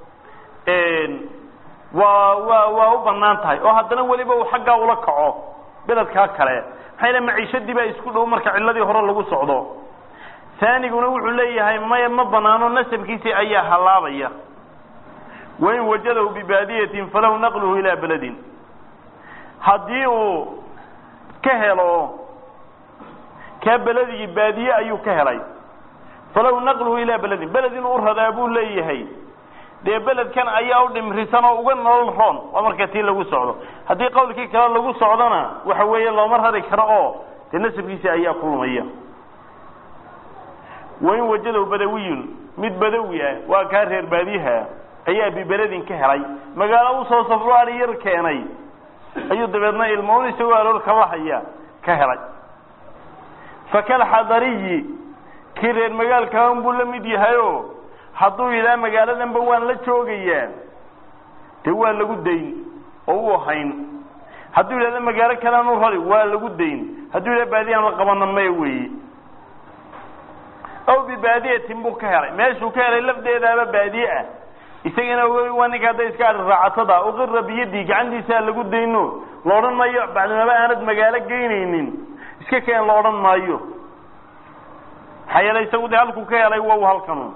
waa waa waa u banaan tahay oo haddana weliba uu xaggaa ula kaco beledkaa kale maxaa yale maciishadii baa isku dhow marka cilladii hore lagu socdo taaniguna wuxuu leeyahay maya ma banaano nasabkiisii ayaa hallaabaya wain wajadahu bibaadiyatin falahu naqluhu ilaa beledin haddii uu ka helo kaa beledigi baadiye ayuu ka helay falow naqluhu ilaa beledin beled inuu u radaa buu leeyahay dee beledkan ayaa u dhimrisan oo uga nolol roon waa marka tii lagu socdo haddii qawlkii kale lagu socdona waxa weeye looma rari karo oo dee nasabkiisi ayaa ku lumaya wain wajadow badawiyun mid badawi ah waa kaa reer baadiyaha ayaa bibeledin ka helay magaalo usoo safro ari yar keenay ayuu dabeedna ilmoon isagoo aloolka lahaya ka helay fakalxadariyi kii reer magaalkaan buu la mid yahayo hadduu yidhaha magaaladanba waan la joogayaa dee waa lagu dayn oo u hayn hadduu yidhahda magaalo kalean u rari waa lagu dayn hadduu yidhaha baadiyaan la qabana maya weeye aw bibaadiyatin buu ka helay meeshuu ka helay lafdeedaaba baadiye ah isagana waa ninka hadday iska ari raacatada uqira biyadii gacantiisaa lagu dayno la odhan maayo bacdimaba aanad magaalo geynaynin iska keen la odhan maayo maxaa yeelay isagu dee halkuu ka helay waa halkanu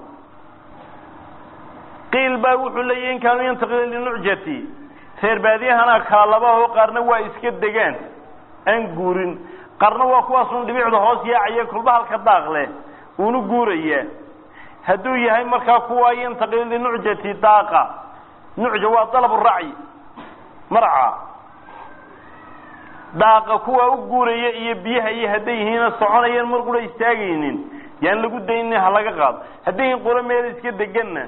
qiil baa wuxuu leeyahy in kaanuu yantaqil linucjati reer baadiyahana kaalaba oo qaarna waa iska degaan aan guurin qaarna waa kuwaasun dhibicda hoos yaacaya kolba halka daaq leh uunu guuraya hadduu yahay markaa kuwa yantaqil linucjati daaqa nucja waa dalab racyi marca daaqa kuwa u guuraya iyo biyaha iyo hadday yihiina soconayaan mar qura istaagaynin yaan lagu daynin ha laga qaado hadday yihiin qura meel iska deganna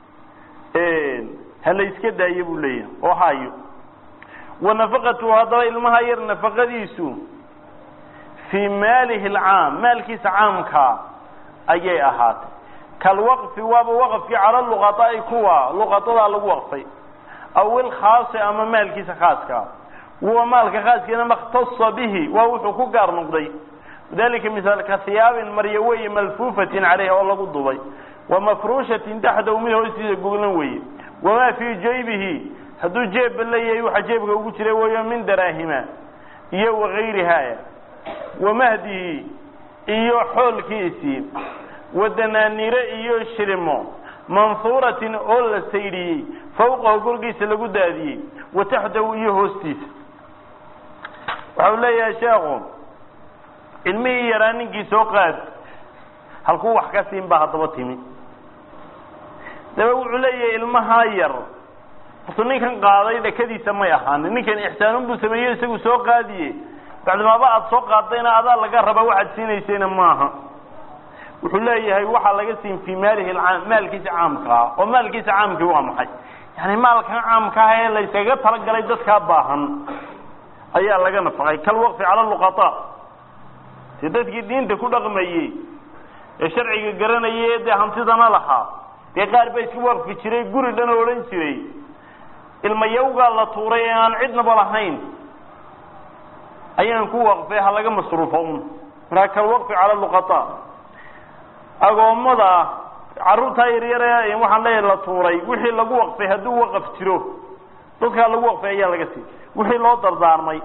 ha la iska daayo buu leeyahay oo hayo wa nafaqatu haddaba ilmaha yar nafaqadiisu fii maalihi alcaam maalkiisa caamkaa ayay ahaatay kalwaqfi waaba waqfkii cala luqaطaa'i kuwa luqadadaa lagu waqfay aw ilkhaasi ama maalkiisa khaaska huwa maalka khaaskiina makhtasa bihi waa wuxuu ku gaar noqday dalika misaal ka hiyaabin maryo weeye malfuufatin caleyha oo lagu dubay wa mafruushatin taxdahu mid hoostiisa goglan weeye wamaa fii jaybihi hadduu jeebba leeyahay waxa jeebka ugu jira weeyo min daraahima iyo wagayrihaa wamahdihi iyo xoolkiisii wadanaaniire iyo shirimo mansuuratin oo la saydhiyey fawqahu korkiisa lagu daadiyey wa taxdahu iyo hoostiisa waxau leeyahay sheekhu ilmihii yaraa ninkii soo qaad halkuu wax ka siin baa haddaba timi daba wuxuu leeyahay ilmahaa yar hortu ninkan qaaday dhakadiisa may ahaanin ninkan ixsaanun buu sameeyo isagu soo qaadiye bacdimaaba aada soo qaadayna adaa laga rabaa waxaad siinaysayna maaha wuxuu leeyahay waxaa laga siin fii maalihi alcaam maalkiisa caamkaa oo maalkiisa caamkii waa maxay yani maalkan caamkaa ee layskaga talagalay dadkaa baahan ayaa laga nafaqay kalwaqfi cala luqataa si dadkii diinta ku dhaqmayey ee sharciga garanayay ee dee hantidana lahaa dee qaar baa iska waqfi jiray guri dhan oo odhan jiray ilmayawgaa la tuuray ee aan cidnaba lahayn ayaan ku waqfay ha laga masruufo un markaa kalwaqfi cala luqataa agoommada carruurtaa yaryare waxaan leeyahay la tuuray wixii lagu waqfay hadduu waqaf jiro dadkaa lagu waqfay ayaa laga sii wixii loo dardaarmay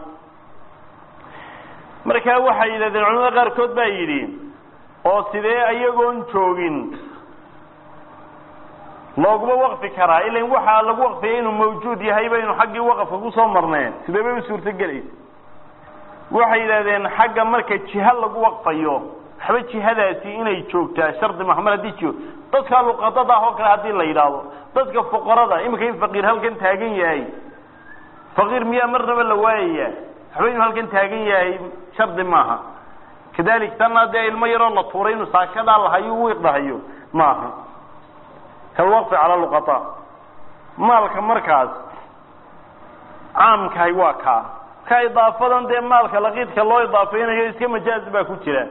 markaa waxay yidhahdeen culamada qaarkood baa yidhi oo sidee ayagoon joogin looguma waqfi karaa ilan waxaa lagu waqfiyay inuu mawjuud yahay baynu xaggii waqafka kusoo marneen sidee bay u suurtogelaysa waxay yidhahdeen xagga marka jiha lagu waqfayo waxba jihadaasi inay joogtaa shardi maha mar haddii jio dadka luqadada ah oo kale haddii la yidhaahdo dadka fuqarada iminka in faqiir halkan taagan yahay faqiir miyaa marnaba la waayaya waxba inuu halkan taagan yahay shardi maaha kadalik tanna dee ilmo yaroo la tuuray inuu saakadaa lahayo u iqdahayo maaha kalwaqfi cala luqataa maalka markaas caamkahay waa kaa ka idaafadan dee maalka laqiidka loo idaafaynayo iska majaaz baa ku jira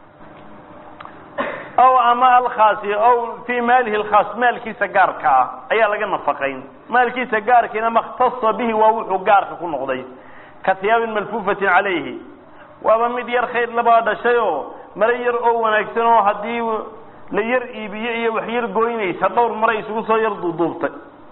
aw ama alkhaasi aw fii maalihi alkhaas maalkiisa gaarka ah ayaa laga nafaqayn maalkiisa gaarkiina makhtasa bihi waa wuxuu gaarka ku noqday ka hiyaabin malfuufatin calayhi waaba mid yar khayr labaa dhashay oo mare yar oo wanaagsan oo haddii la yar iibiye iyo wax yar goynaysa dhowr mare isugu soo yar duuduubtay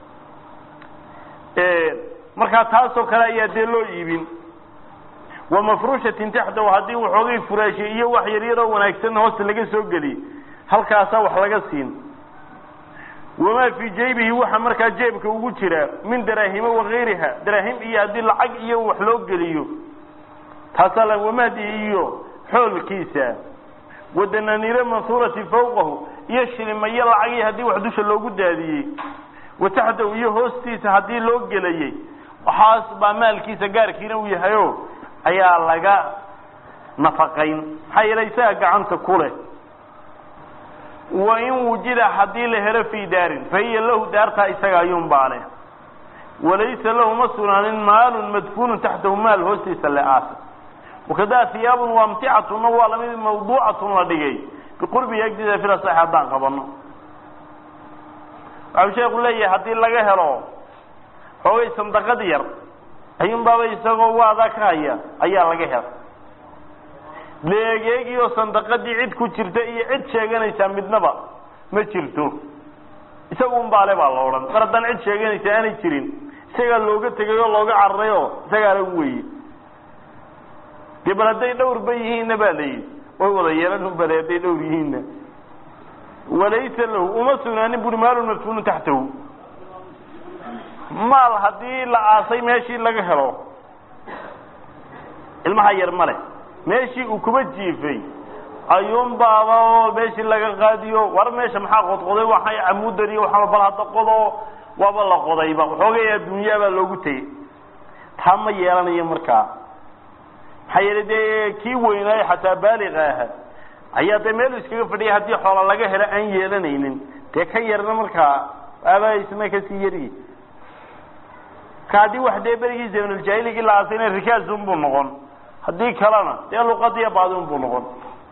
markaa taasoo kale ayaa dee loo iibin wa mafruushatin taxdahu haddii waxoogay furaashay iyo wax yar yar oo wanaagsan hoosta laga soo geliy halkaasaa wax laga siin wamaa fii jaybihi waxa markaa jeebka ugu jira min daraahima wagayriha daraahim iyo haddii lacag iyo wax loo geliyo taasaa la wamahdi iyo xoolkiisa wadananiire mansuurati fawqahu iyo shilimayo lacagii haddii wax dusha loogu daadiyey wa taxtahu iyo hoostiisa haddii loo gelayey waxaas baa maalkiisa gaarkiina uu yahayo ayaa laga nafaqayn maxaa yeelay isaga gacanta ku leh wa in wujida haddii la helo fii daarin fa hiya lahu daartaa isaga ayuunbaa leh walaysa lahu ma sugnaanin maalun madfuunun taxtahu maal hoostiisa le aasa wakadaa hiyaabun waamticatuna waa lamid mawduucatun la dhigay biqurbihi agdiisa fila sax haddaan qabano waxau sheeku leeyahay haddii laga helo xoogay sandaqad yar ayuunbaaba isagoo waadaa ka haya ayaa laga hela leegeegii oo sandaqadii cid ku jirta iyo cid sheeganaysaa midnaba ma jirto isagun baale baa la odhan mar haddaan cid sheeganaysa aanay jirin isagaa looga tegay oo looga cararay oo isagaa la weye dee bal hadday dhowrba yihiinna ba la yidhi way wada yeelan bale hadday dhowr yihiinna walaysa lahu uma sugnaanin buri maalun madfuunun taxtahu maal haddii la aasay meeshii laga helo ilmaha yar ma leh meeshii uu kuba jiifay ayuun baaba oo meeshii laga qaadiyo war meesha maxaa qodqoday waxay camudan iyo waxaa bal hadda qodo waaba la qodayba waxoogay adduunyaabaa loogu tegey taa ma yeelanayo markaa maxaa yeelay dee kii weynaayo xataa baaliqa aha ayaa dee meel iskaga fadhiyay haddii xoola laga helo aan yeelanaynin dee ka yarna markaa aabaa isna kasii yaryi ka haddii wax dee berigii zamanuljaahiligi la aasayna rikaasun buu noqon haddii kalena dee luqadiya baadin buu noqon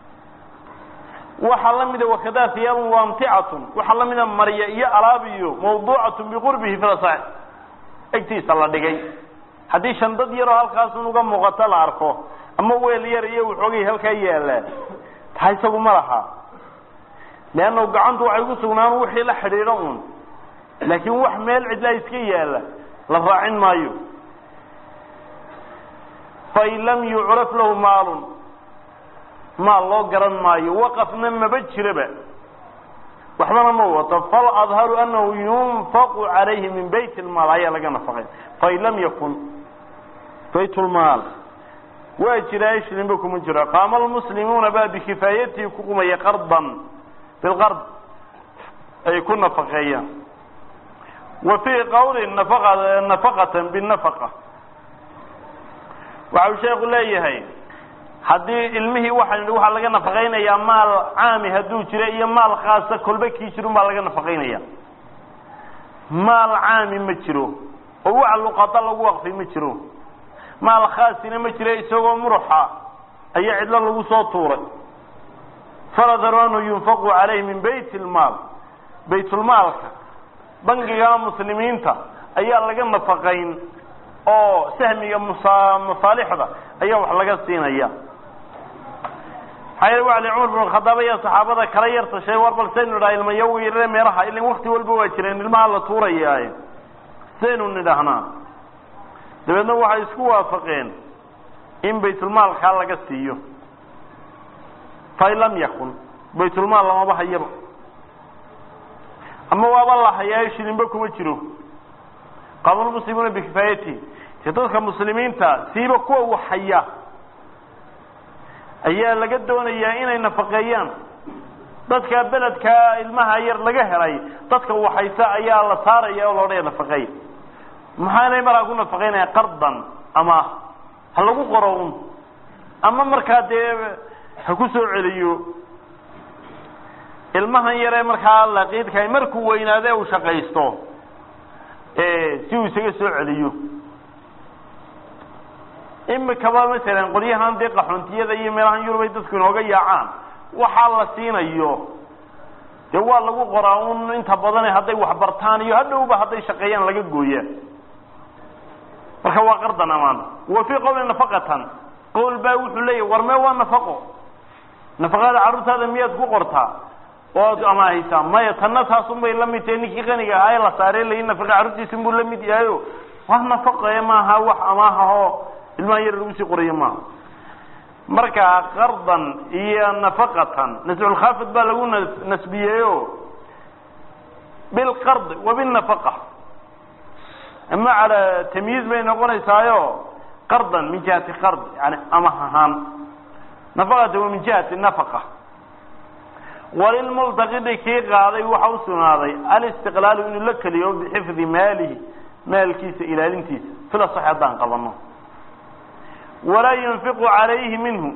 waxaa lamida wakadaa hiyaabun waamticatun waxaa lamida marya iyo alaab iyo mawduucatun biqurbihi filasax egtiisa la dhigay haddii shandad yaroo halkaasun uga muuqato la arko ama weel yar iyo waxoogay halkaa yaallaa taa isagu ma laha leanna gacantu waxay ku sugnaan wixii la xidhiidho un laakiin wax meel cidlaa iska yaalla la raacin maayo fain lam yucraf lahu maalun maal loo garan maayo waqafna maba jiraba waxbana ma wato faladharu anahu yunfaqu calayhi min bayt lmaal ayaa laga nafaqay fain lam yakun bayt lmaal waa jiraa shlinba kuma jiro qaama almuslimuuna baa bikifaayatihi ku qumaya qardan bilqard ay ku nafaqeeyaan wa fii qawli nafaqa nafaqatan binafaqa waxa uu sheeku leeyahay haddii ilmihii waxaan idhi waxaa laga nafaqaynayaa maal caami hadduu jiro iyo maal khaasa kolba kii jirun baa laga nafaqaynaya maal caami ma jiro oo waxa luqada lagu waqfay ma jiro maal khaasina ma jiro isagoo muruxa ayaa cidlo lagu soo tuuray faladharu anhu yunfaqu calayhi min bayt lmaal baytulmaalka bangiga muslimiinta ayaa laga nafaqayn oo sahmiga musa masaalixda ayaa wax laga siinaya maxaa yeele waa li cumar bin khadaab ayaa saxaabada kala yar tashay war bal saynu nidhaha ilmayagu yarare meelaha ilin wakti walba waa jireen ilmaha la tuurayaaye saynu nidhahnaa dabeedna waxay isku waafaqeen in baytulmaalkaa laga siiyo fain lam yakun baytulmaal lamaba hayaba ama waaba la hayaayo shilinba kuma jiro qaamulmuslimuuna bikifaayatihi dee dadka muslimiinta siiba kuwa wax haya ayaa laga doonayaa inay nafaqeeyaan dadka beledkaa ilmaha yar laga helay dadka waxaysa ayaa la saaraya oo loodhaya nafaqeey maxaanay markaa ku nafaqeynaya qardan ama ha lagu qoro un ama markaa dee ha ku soo celiyo ilmahan yaree markaa laqiidkahay markuu weynaade uu shaqaysto si uu isaga soo celiyo imikaba masalan qolyahan dee qaxoontiyada iyo meelahan yurub ay dadku inooga yaacaan waxaa la siinayo dee waa lagu qoraa un inta badane hadday waxbartaan iyo hadhowba hadday shaqeeyaan laga gooyaa marka waa qardan amaan wa fii qowli nafaqatan qowl baa wuxuu leeyahy war mee waa nafaqo nafaqada carruurtaada miyaad ku qortaa ood amaahaysaa maya tanna taasun bay la mid tahay ninkii qaniga ahaa ee la saarey layi nafaqa carruurtiisin buu la mid yahayo wax nafaqe maaha wax amaahahoo ilmaha yar lagu sii qorayo maaha marka qardan iyo nafaqatan nasculkhaafid baa lagu nasbiyeeyo bilqard wa binafaqa ama cala tamyiiz bay noqonaysaayo qardan min jihati qard yani amah ahaan nafaqata wa min jihati nafaqa walilmultaqidi kii qaaday waxa u sugnaaday alistiqlaalu inuu la keliyo bixifdi maalihi maalkiisa ilaalintiisa fila sax haddaan qabano walaa yunfiqu calayhi minhu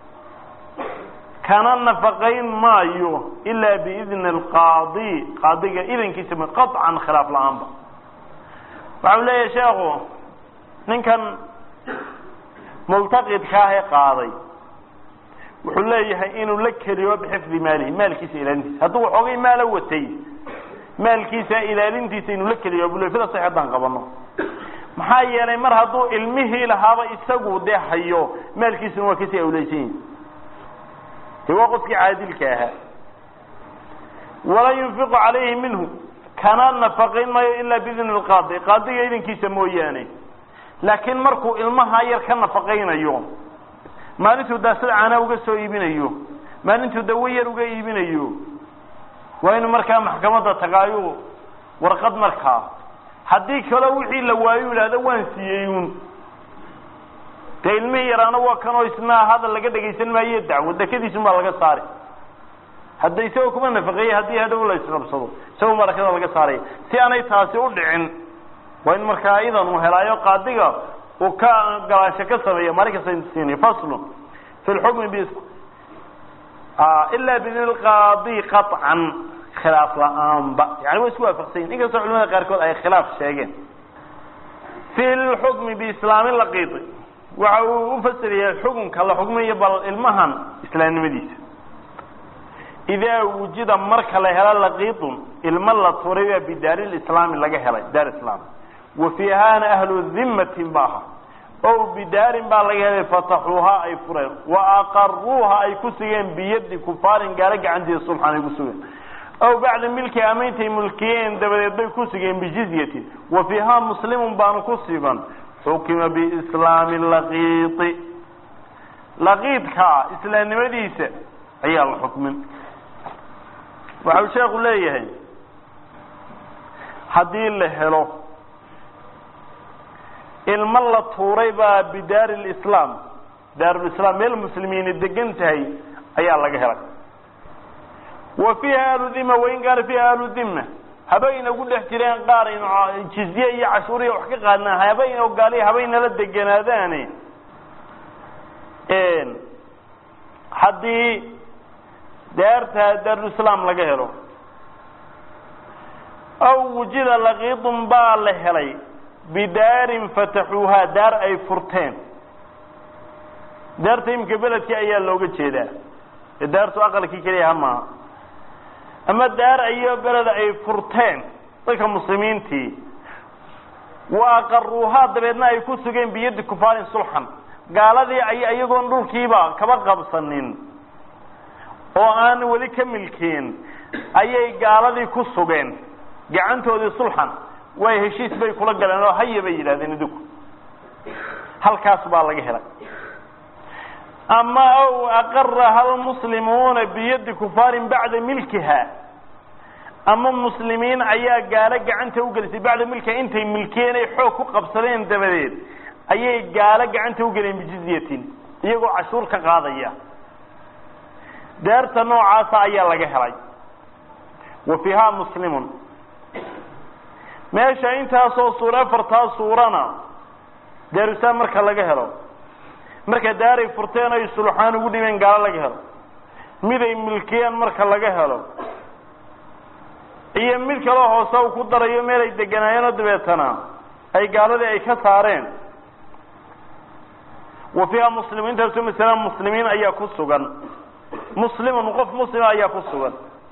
kana nafaqayn maayo ilaa biidni alqaadi qaadiga idankiisa qaطcan khilaaf la-aanba waxau leeyahay sheekhu ninkan multaqidkaahee qaaday wuxuu leeyahay inuu la keliyo bixifdi maalihi maalkiisa ilaalintiisa hadduu waxoogay maala watay maalkiisa ilaalintiisa inuu la keliyo bule fida sax haddaan qabano maxaa yeelay mar hadduu ilmihii lahaaba isagu dee hayo maalkiisuna waa kasii awleysan yihi de waa qofkii caadilka ahaa walaa yunfiqu calayhi minhu kana nafaqayn maayo ilaa biidni lqaadi qaadiga idankiisa mooyaane laakiin markuu ilmaha yar ka nafaqaynayo maalintuu daasad caanaa uga soo iibinayo maalintuu dawo yar uga iibinayo waa inuu markaa maxkamadda tagaayo warqad markaa haddii kaloo wixii la waayo yidhahdo waan siiyey un dee ilmihii yaraana waa kanoo isna hadal laga dhegaysan maayo dacwo dekadiisun baa laga saari hadda isagoo kuma nafaqeeyey haddii hadhow la isqabsado isagoo barakada laga saaraya si aanay taasi u dhicin waa in markaa idan uu helaayo qaadiga uu ka galaasho ka sameeya maalin kasta siinayo faslun fi lxukmi b ila bidni lqaadi qaطcan khilaaf la-aanba yani way isku waafaqsanyin inkastoo culamada qaarkood ay khilaaf sheegeen fi lxukmi biislaami laqiidi waxa uu ufasiraya xukunka la xukmayo bal ilmahan islaamnimadiisa idaa wujida marka la helo laqiidun ilmo la turay baa bidaari lislaami laga helay daar islaam wa fiihaana ahlu dimatin ba aha o bidaarin baa laga helay fataxuuhaa ay fureen wa aqaruuha ay ku sugeen biyadi kufaarin gaalo gacantiisa sulxan ay ku sugeen aw bacda milki ameyntay mulkiyeen dabadeed bay ku sugeen bijizyatin wa fiihaa muslimun baanu ku sugan xukima biislaami laqiidi laqiidka islaamnimadiisa ayaa la xukmin waxau sheekhu leeyahay haddii la helo ilmo la tuuray baa bidaari lislaam daarulislaam meel muslimiini degan tahay ayaa laga helay wa fiiha ahlu dhima wain kaana fiiha ahlu dhima habayna ugu dhex jireen qaar inu jizye iyo cashuuriya wax ka qaadnaa habayn oo gaaliya habaynala deganaadaane haddii daarta daarulislaam laga helo aw wujida laqiidun baa la helay bidaarin fataxuuhaa daar ay furteen daarta imika beledkii ayaa looga jeedaa ee daartu aqalkii keliya ha maaha ama daar ayo beleda ay furteen dadka muslimiintii wa aqaruuhaa dabeedna ay ku sugeen biyadi kufaarin sulxan gaaladii ay iyagoon dhulkiiba kaba qabsanin oo aan weli ka milkeen ayay gaaladii ku sugeen gacantoodii sulxan way heshiis bay kula galeen oo haya bay yidhahdeen idinku halkaas baa laga helay ama aw aqaraha almuslimuuna biyadi kufaarin bacda milkiha ama muslimiin ayaa gaalo gacanta ugelisay bacda milkiha intay milkiyeen ay xoog ku qabsadeen dabadeed ayay gaalo gacanta ugeleen bijizyatin iyagoo cashuur ka qaadaya daarta noocaasa ayaa laga helay wa fiiha muslimun meesha intaasoo suura afartaa suurana daarusaan marka laga helo marka daaray furteen ay suluxaan ugu dhibeen gaalo laga helo miday milkiyeen marka laga helo iyo mid kaloo hoose uu ku darayo meel ay deganaayeenoo dabeetana ay gaaladii ay ka saareen wa fiiha muslimin intaasoo masala muslimiin ayaa ku sugan muslimun qof muslima ayaa ku sugan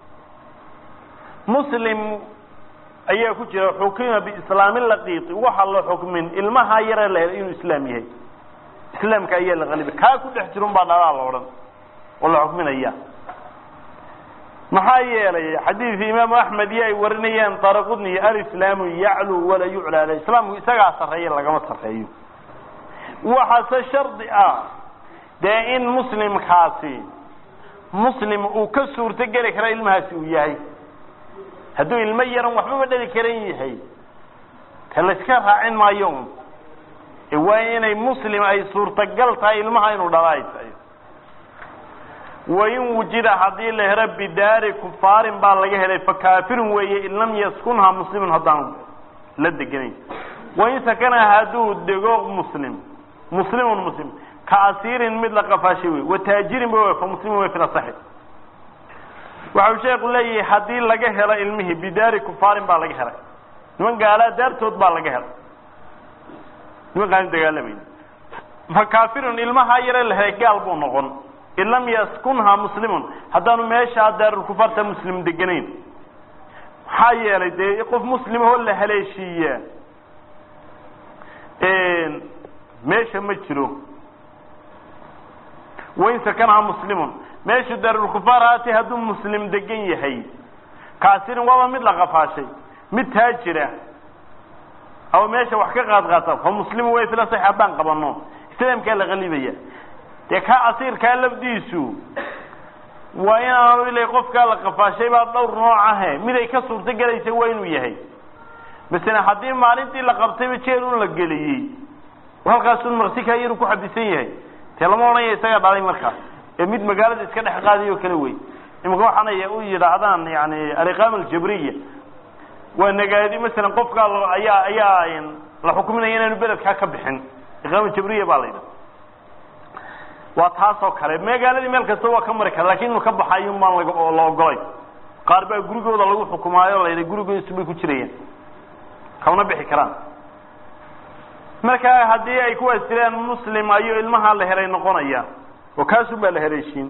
muslim ayaa ku jira xukima biislaami laqiiti waxa la xukmin ilmaha yare la helay inuu islaam yahay islaamka ayaa la qaliba kaa ku dhex jirun baa dhalaa la odhan oo la xukminaya maxaa yeelay xadiidkii imaamu axmed iyo ay warinayaan daraqudni alislaamu yaclu walaa yucla aleh islaamku isagaa sarreeya lagama sarreeyo waxaase shardi ah dee in muslimkaasi muslim uu ka suurto geli kara ilmahaasi uu yahay hadduu ilmo yaran waxbaba dhali karan yahay ta layska raacin maayo un waa inay muslim ay suurtagal tahay ilmaha inuu dhala ay tahay wain wujida haddii la helo bidaari kufaarin baa laga helay fakaafirun weeye in lam yaskunha muslimun haddaan la deganayn wain sakana hadduu dego muslim muslimun muslim ka asiirin mid la qafaashay wey wataajirin ba fa muslimun wey fil asaxi waxau sheeku leeyahay haddii laga helo ilmihii bidaari kufaarin baa laga helay niman gaalaa daartood baa laga helay niman kaan dagaalamayna fa kaafirun ilmahaa yare la helay gaal buu noqon in lam yaskunha muslimun haddaanu meeshaa daarulkufaarta muslim deganayn maxaa yeelay dee qof muslimahoo la haleeshiiyaa meesha ma jiro wain sakanha muslimun meeshu daarulkufaar haati hadduu muslim degan yahay kaasirin waaba mid la qafaashay mid taajira ama meesha wax ka qaad qaata fa muslimu way fila sax haddaan qabano islaamkaa la qalibaya dee ka asiirkaa lafdiisu waa inaanu ila qofkaa la qafaashay baa dhowr nooc ahe mid ay ka suurto gelaysa waa inuu yahay masala haddii maalintii la qabtayba jeel un la geliyey halkaasun marsikaa yaru ku xabisan yahay dee lama odhanaya isagaa dhalay markaas ee mid magaalada iska dhex qaadayo kale wey imika waxaanay u yidhaahdaan yani aliqaama aljabriya waa nagaadi masalan qofkaa ayaa ayaa la xukuminaya inaanu beledkaa ka bixin iqaama jabriya baa la yidhaha waa taasoo kale magaaladii meel kasta waa ka mari kara lakin inuu ka baxayo maan la ogolay qaar baa gurigooda lagu xukumaayo la yidha gurigoodasu bay ku jirayaan kamana bixi karaan marka haddii ay kuwaas jiraan muslim ayo ilmaha la helay noqonaya oo kaasun baa la haleeshiin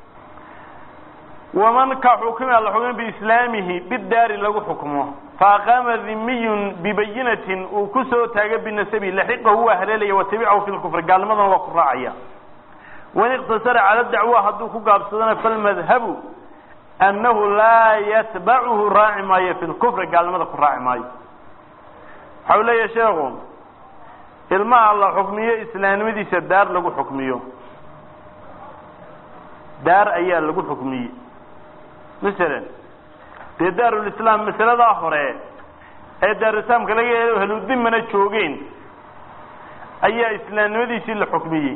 waman ka xukima la xukuma biislaamihi bidaari lagu xukmo faaqaama dhimiyun bibayinatin uu kusoo taaga binasabi laxiqahu waa haleelaya watabicahu fi lkufri gaalnimadana waa ku raacaya wain iqtasara cala dacwa hadduu ku gaabsadana falmadhabu annahu laa yatbacuhu raaci maayo fi lkufri gaalnimada ku raaci maayo waxau leeyahay sheekhu ilmaha la xukmiyo islaamnimadiisa daar lagu xukmiyo daar ayaa lagu xukmiyey masalan dee daarulislaam masaladaa hore ee daarulislaamka laga helo heludimana joogeen ayaa islaamnimadiisii la xukmiyey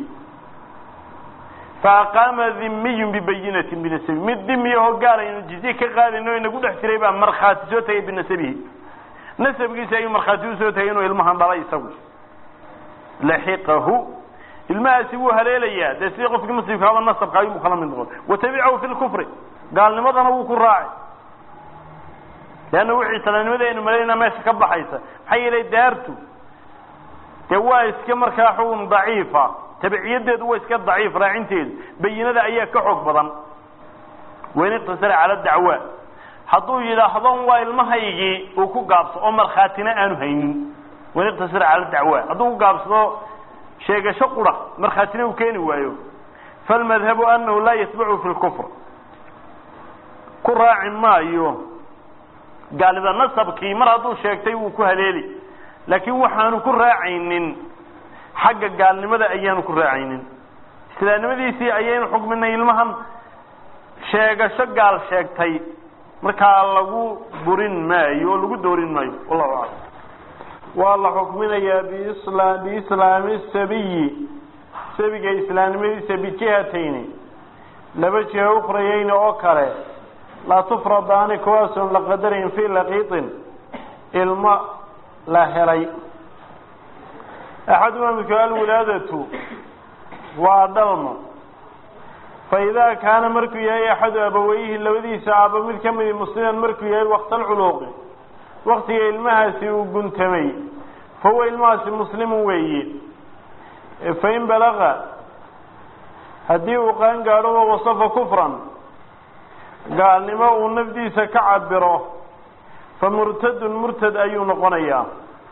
faaqaama dhimiyun bibayinatin binasabi mid dimiyahoo gaala inu jizye ka qaadayno inagu dhex jiray baa markhaati soo tagay binasabihi nasabkiisa ayuu markhaati usoo tagay inuu ilmahan dhalay isagu laxiqahu ilmahaasi wuu haleelayaa dee sidii qofkii muslimkaaba nasabka ayuu kala mid noqon watabicahu fi lkufri gaalnimadana wuu ku raacay leanna wixii islaamnimada aynu malaynaa meesha ka baxaysa maxaa yeelay daartu dee waa iska markaa xukun daciifa tabiciyadeedu waa iska daciif raacinteedu bayinada ayaa ka xoog badan wain iqtasara cala dacwa hadduu yidhaahdo waa ilmahaygii uu ku gaabso oo markhaatina aanu haynin wain iqtasara cala dacwa hadduu ku gaabsado sheegasho qura markhaatina uu keeni waayo falmadhabu anahu laa yatbacu fi lkufr ku raaci maayo gaalida nasabkii mar hadduu sheegtay wuu ku haleeli laakiin waxaanu ku raacaynin xagga gaalnimada ayaanu ku raacaynin islaamnimadiisii ayaynu xukminay ilmahan sheegasho gaal sheegtay markaa lagu burin maayo oo lagu doorin maayo wallahu aclam waa la xukminayaa bisla biislaami sabiyi sabiga islaamnimadiisa bijihatayni laba jiha ukhrayeyni oo kale laa tufradaani kuwaasoon la qadarayn fii laqiitin ilmo la helay axaduma midku alwilaadatu waa dhalmo fa idaa kaana markuu yahay axadu abaweyhi labadiisa aaba mid ka midi musliman markuu yahay waqta alculuuqi waktiga ilmahaasi uu guntamay fa huwa ilmahaasi muslimu weeye fain balaga haddii uu qaan gaadho wa wasafa kufran gaalnimo uu nafdiisa ka cabiro fa murtadun murtad ayuu noqonayaa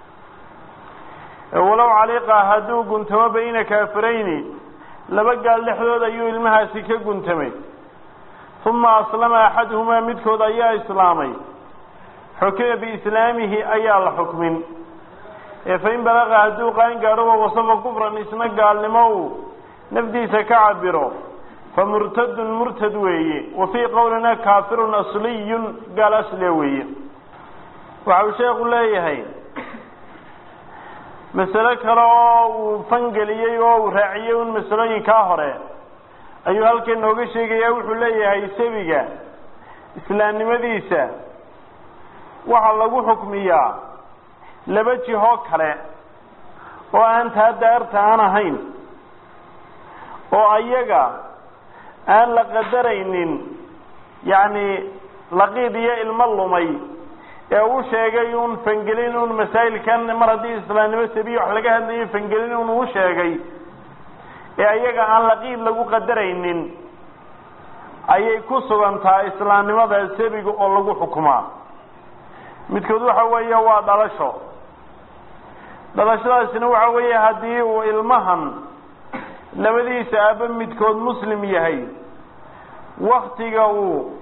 walow caliiqa hadduu guntamo bayna kaafirayni laba gaal dhexdood ayuu ilmahaasi ka guntamay uma aslama axaduhumaa midkood ayaa islaamay xukima biislaamihi ayaa la xukmin fain balaqa hadduu qaan gaadho wa wasafa kufran isna gaalnimo uu nafdiisa ka cabiro fa murtadun murtad weeye wa fii qowlina kaafirun asliyun gaal asliya weeye waxa uu sheekhu leeyahay masalo kale oo uu fangeliyey oo uu raaciyey un masalooyinkaa hore ayuu halkan nooga sheegaya wuxuu leeyahay sabiga islaamnimadiisa waxaa lagu xukmiyaa laba jihoo kale oo aan taa daarta aan ahayn oo ayaga aan la qadaraynin yacni laqiid iyo ilmo lumay ee uu sheegay un fangelin un masaa'ilkan mar haddii islaamnimo sabiya wax laga hadlayo fangelin un uu sheegay ee ayaga aan laqiid lagu qadaraynin ayay ku sugantaa islaamnimada sabiga oo lagu xukumaa midkood waxa weeye waa dhalasho dhalashadaasina waxa weeye haddii uu ilmahan labadiisa aaba midkood muslim yahay waktiga uu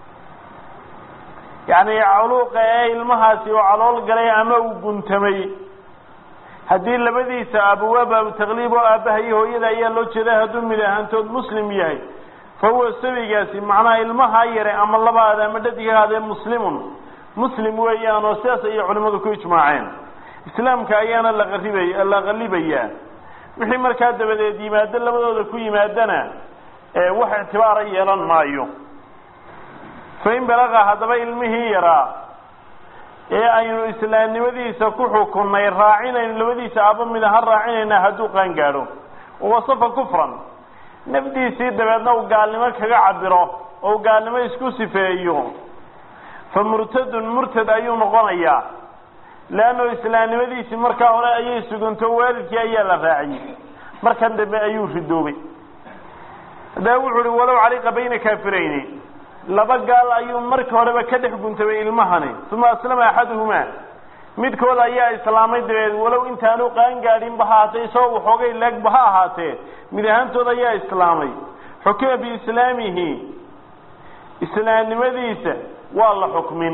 yacni culuuqa ee ilmahaasi uu calool galay ama uu guntamay haddii labadiisa aaba waa baabu taqliib oo aabbaha iyo hooyada ayaa loo jeeda hadduu mid ahaantood muslim yahay fa huwa sabigaasi macnaha ilmahaa yare ama labaada ama dhadighaadee muslimun muslim weeyaan oo sidaas ayay culimmadu ku ijmaaceen islaamka ayaana la qaribay la qallibayaa wixii markaa dabadeed yimaado labadooda ku yimaadana wax ictibaara yeelan maayo fain balaqa haddaba ilmihii yaraa ee aynu islaamnimadiisa ku xukunnay raacinayno labadiisa aaba mida ha raacinayna hadduu qaan gaadho wasafa kufran nafdiisii dabeedna uu gaalnimo kaga cabiro oo gaalnimo isku sifeeyo fa murtadun murtad ayuu noqonayaa leanno islaamnimadiisii markaa hore ayay suganto waalidkii ayaa la raaciyey markan dambe ayuu ridoobay haddaba wuxu uhi walow caliqa bayna kaafirayni laba gaal ayuu marka horeba ka dhex guntabay ilmahani uma aslama axaduhumaa midkood ayaa islaamay dabeed walow intaanu qaan gaadhinba ha ahaatee isagoo waxoogay leegba ha ahaatee mid ahaantood ayaa islaamay xukima biislaamihi islaamnimadiisa waa la xukmin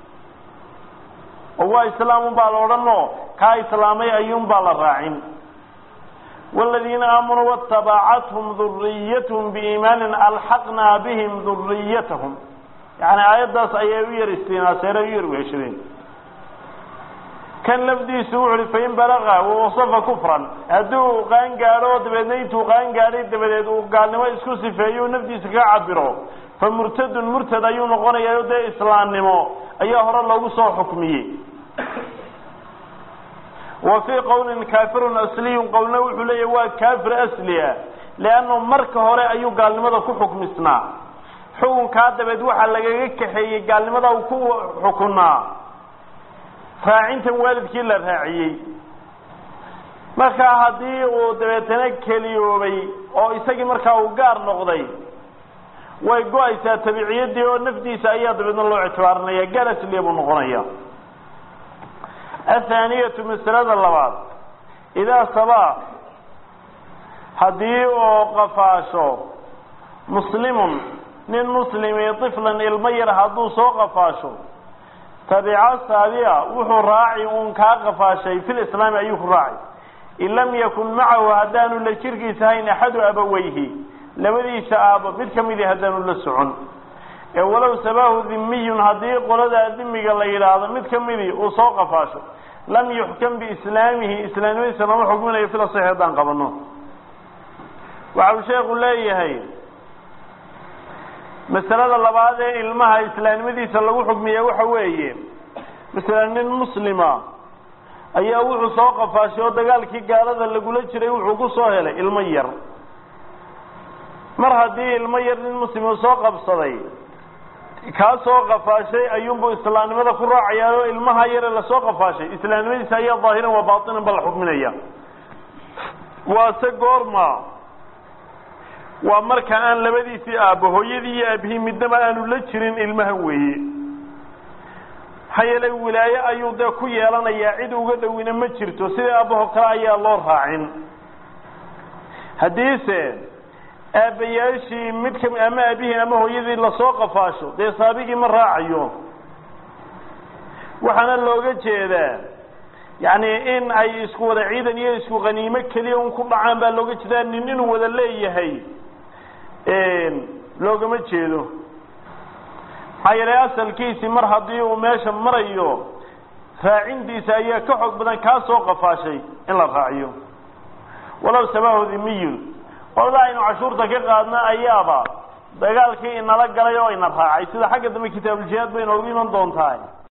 oo waa islaamunbaa la odhanoo kaa islaamay ayuunbaa la raacin waaladiina aamanuu waatabacathum duriyatahum biiimaanin alxaqnaa bihim duriyatahum yani aayaddaas ayay u yar istinaaseena u yar weheshadeen kan lafdiisu wuxu uhi fain balaqa wawasafa kufran hadduu qaan gaadho dabeedna intuu qaan gaadhay dabadeed uu gaalnimo isku sifeeyo nafdiisa kaga cabiro fa murtadun murtad ayuu noqonayaa o dee islaamnimo ayaa hore loogu soo xukmiyey wa fii qowlin kaafirun asliyun qowlna wuxuu leeyahy waa kaafir asli ah leannu marka hore ayuu gaalnimada ku xukmisnaa xukunkaa dabeed waxaa lagaga kaxeeyey gaalnimada uu ku xukunaa raacintan waalidkii la raaciyey markaa haddii uu dabeetana keliyoobay oo isagii markaa uu gaar noqday way go-aysaa tabiciyadii oo nafdiisa ayaa dabeedna loo ictibaarinaya gaal asliya buu noqonaya athaaniyatu masalada labaad idaa sabaa haddii uu qafaasho muslimun nin muslimi tiflan ilmo yar hadduu soo qafaasho tabica saabica wuxuu raaci uun kaa qafaashay fil islaami ayuu ku raacay in lam yakun macahu haddaanu la jirkiisa hayn axadu abaweyhi labadiisa aabo mid ka midii haddaanu la socon ee walow sabaahu dimiyun haddii qoladaa dimiga la yidhaahdo mid ka midii uu soo qafaasho lam yuxkam biislaamihi islaamnimadiisa lama xukminayo fil asaxi haddaan qabano waxa uu sheekhu leeyahay masalada labaad ee ilmaha islaamnimadiisa lagu xukmiya waxa weeye masala nin muslima ayaa wuxuu soo qafaashay oo dagaalkii gaalada lagula jiray wuxuu ku soo helay ilmo yar mar haddii ilmo yar nin muslima soo qabsaday kaa soo qafaashay ayuunbuu islaamnimada ku raacayaa oo ilmaha yare lasoo qafaashay islaamnimadiisa ayaa daahiran waa baatinan ba la xukminaya waase goorma waa marka aan labadiisii aabbo hooyadii iyo aabihii midnaba aanu la jirin ilmahan weeye maxaa yeelay wilaaye ayuu dee ku yeelanayaa cid uga dhowina ma jirto sida aabbaho kale ayaa loo raacin haddiise aabbayaashii mid kami ama aabihii ama hooyadii lasoo qafaasho dee saabigii ma raacayo waxaana looga jeedaa yacni in ay isku wada ciidan iyo isku qaniimo keliya un ku dhacaan baa looga jeedaa nin inuu wada leeyahay loogama jeedo maxaa yeelay asalkiisii mar haddii uu meesha marayo raacintiisa ayaa ka xoog badan kaa soo qafaashay in la raaciyo walow sabahu dimiyun qolada aynu cashuurta ka qaadna ayaaba dagaalkii inala galay oo ina raacay sida xagga dambe kitaabujihaad bay inoogu iman doontaa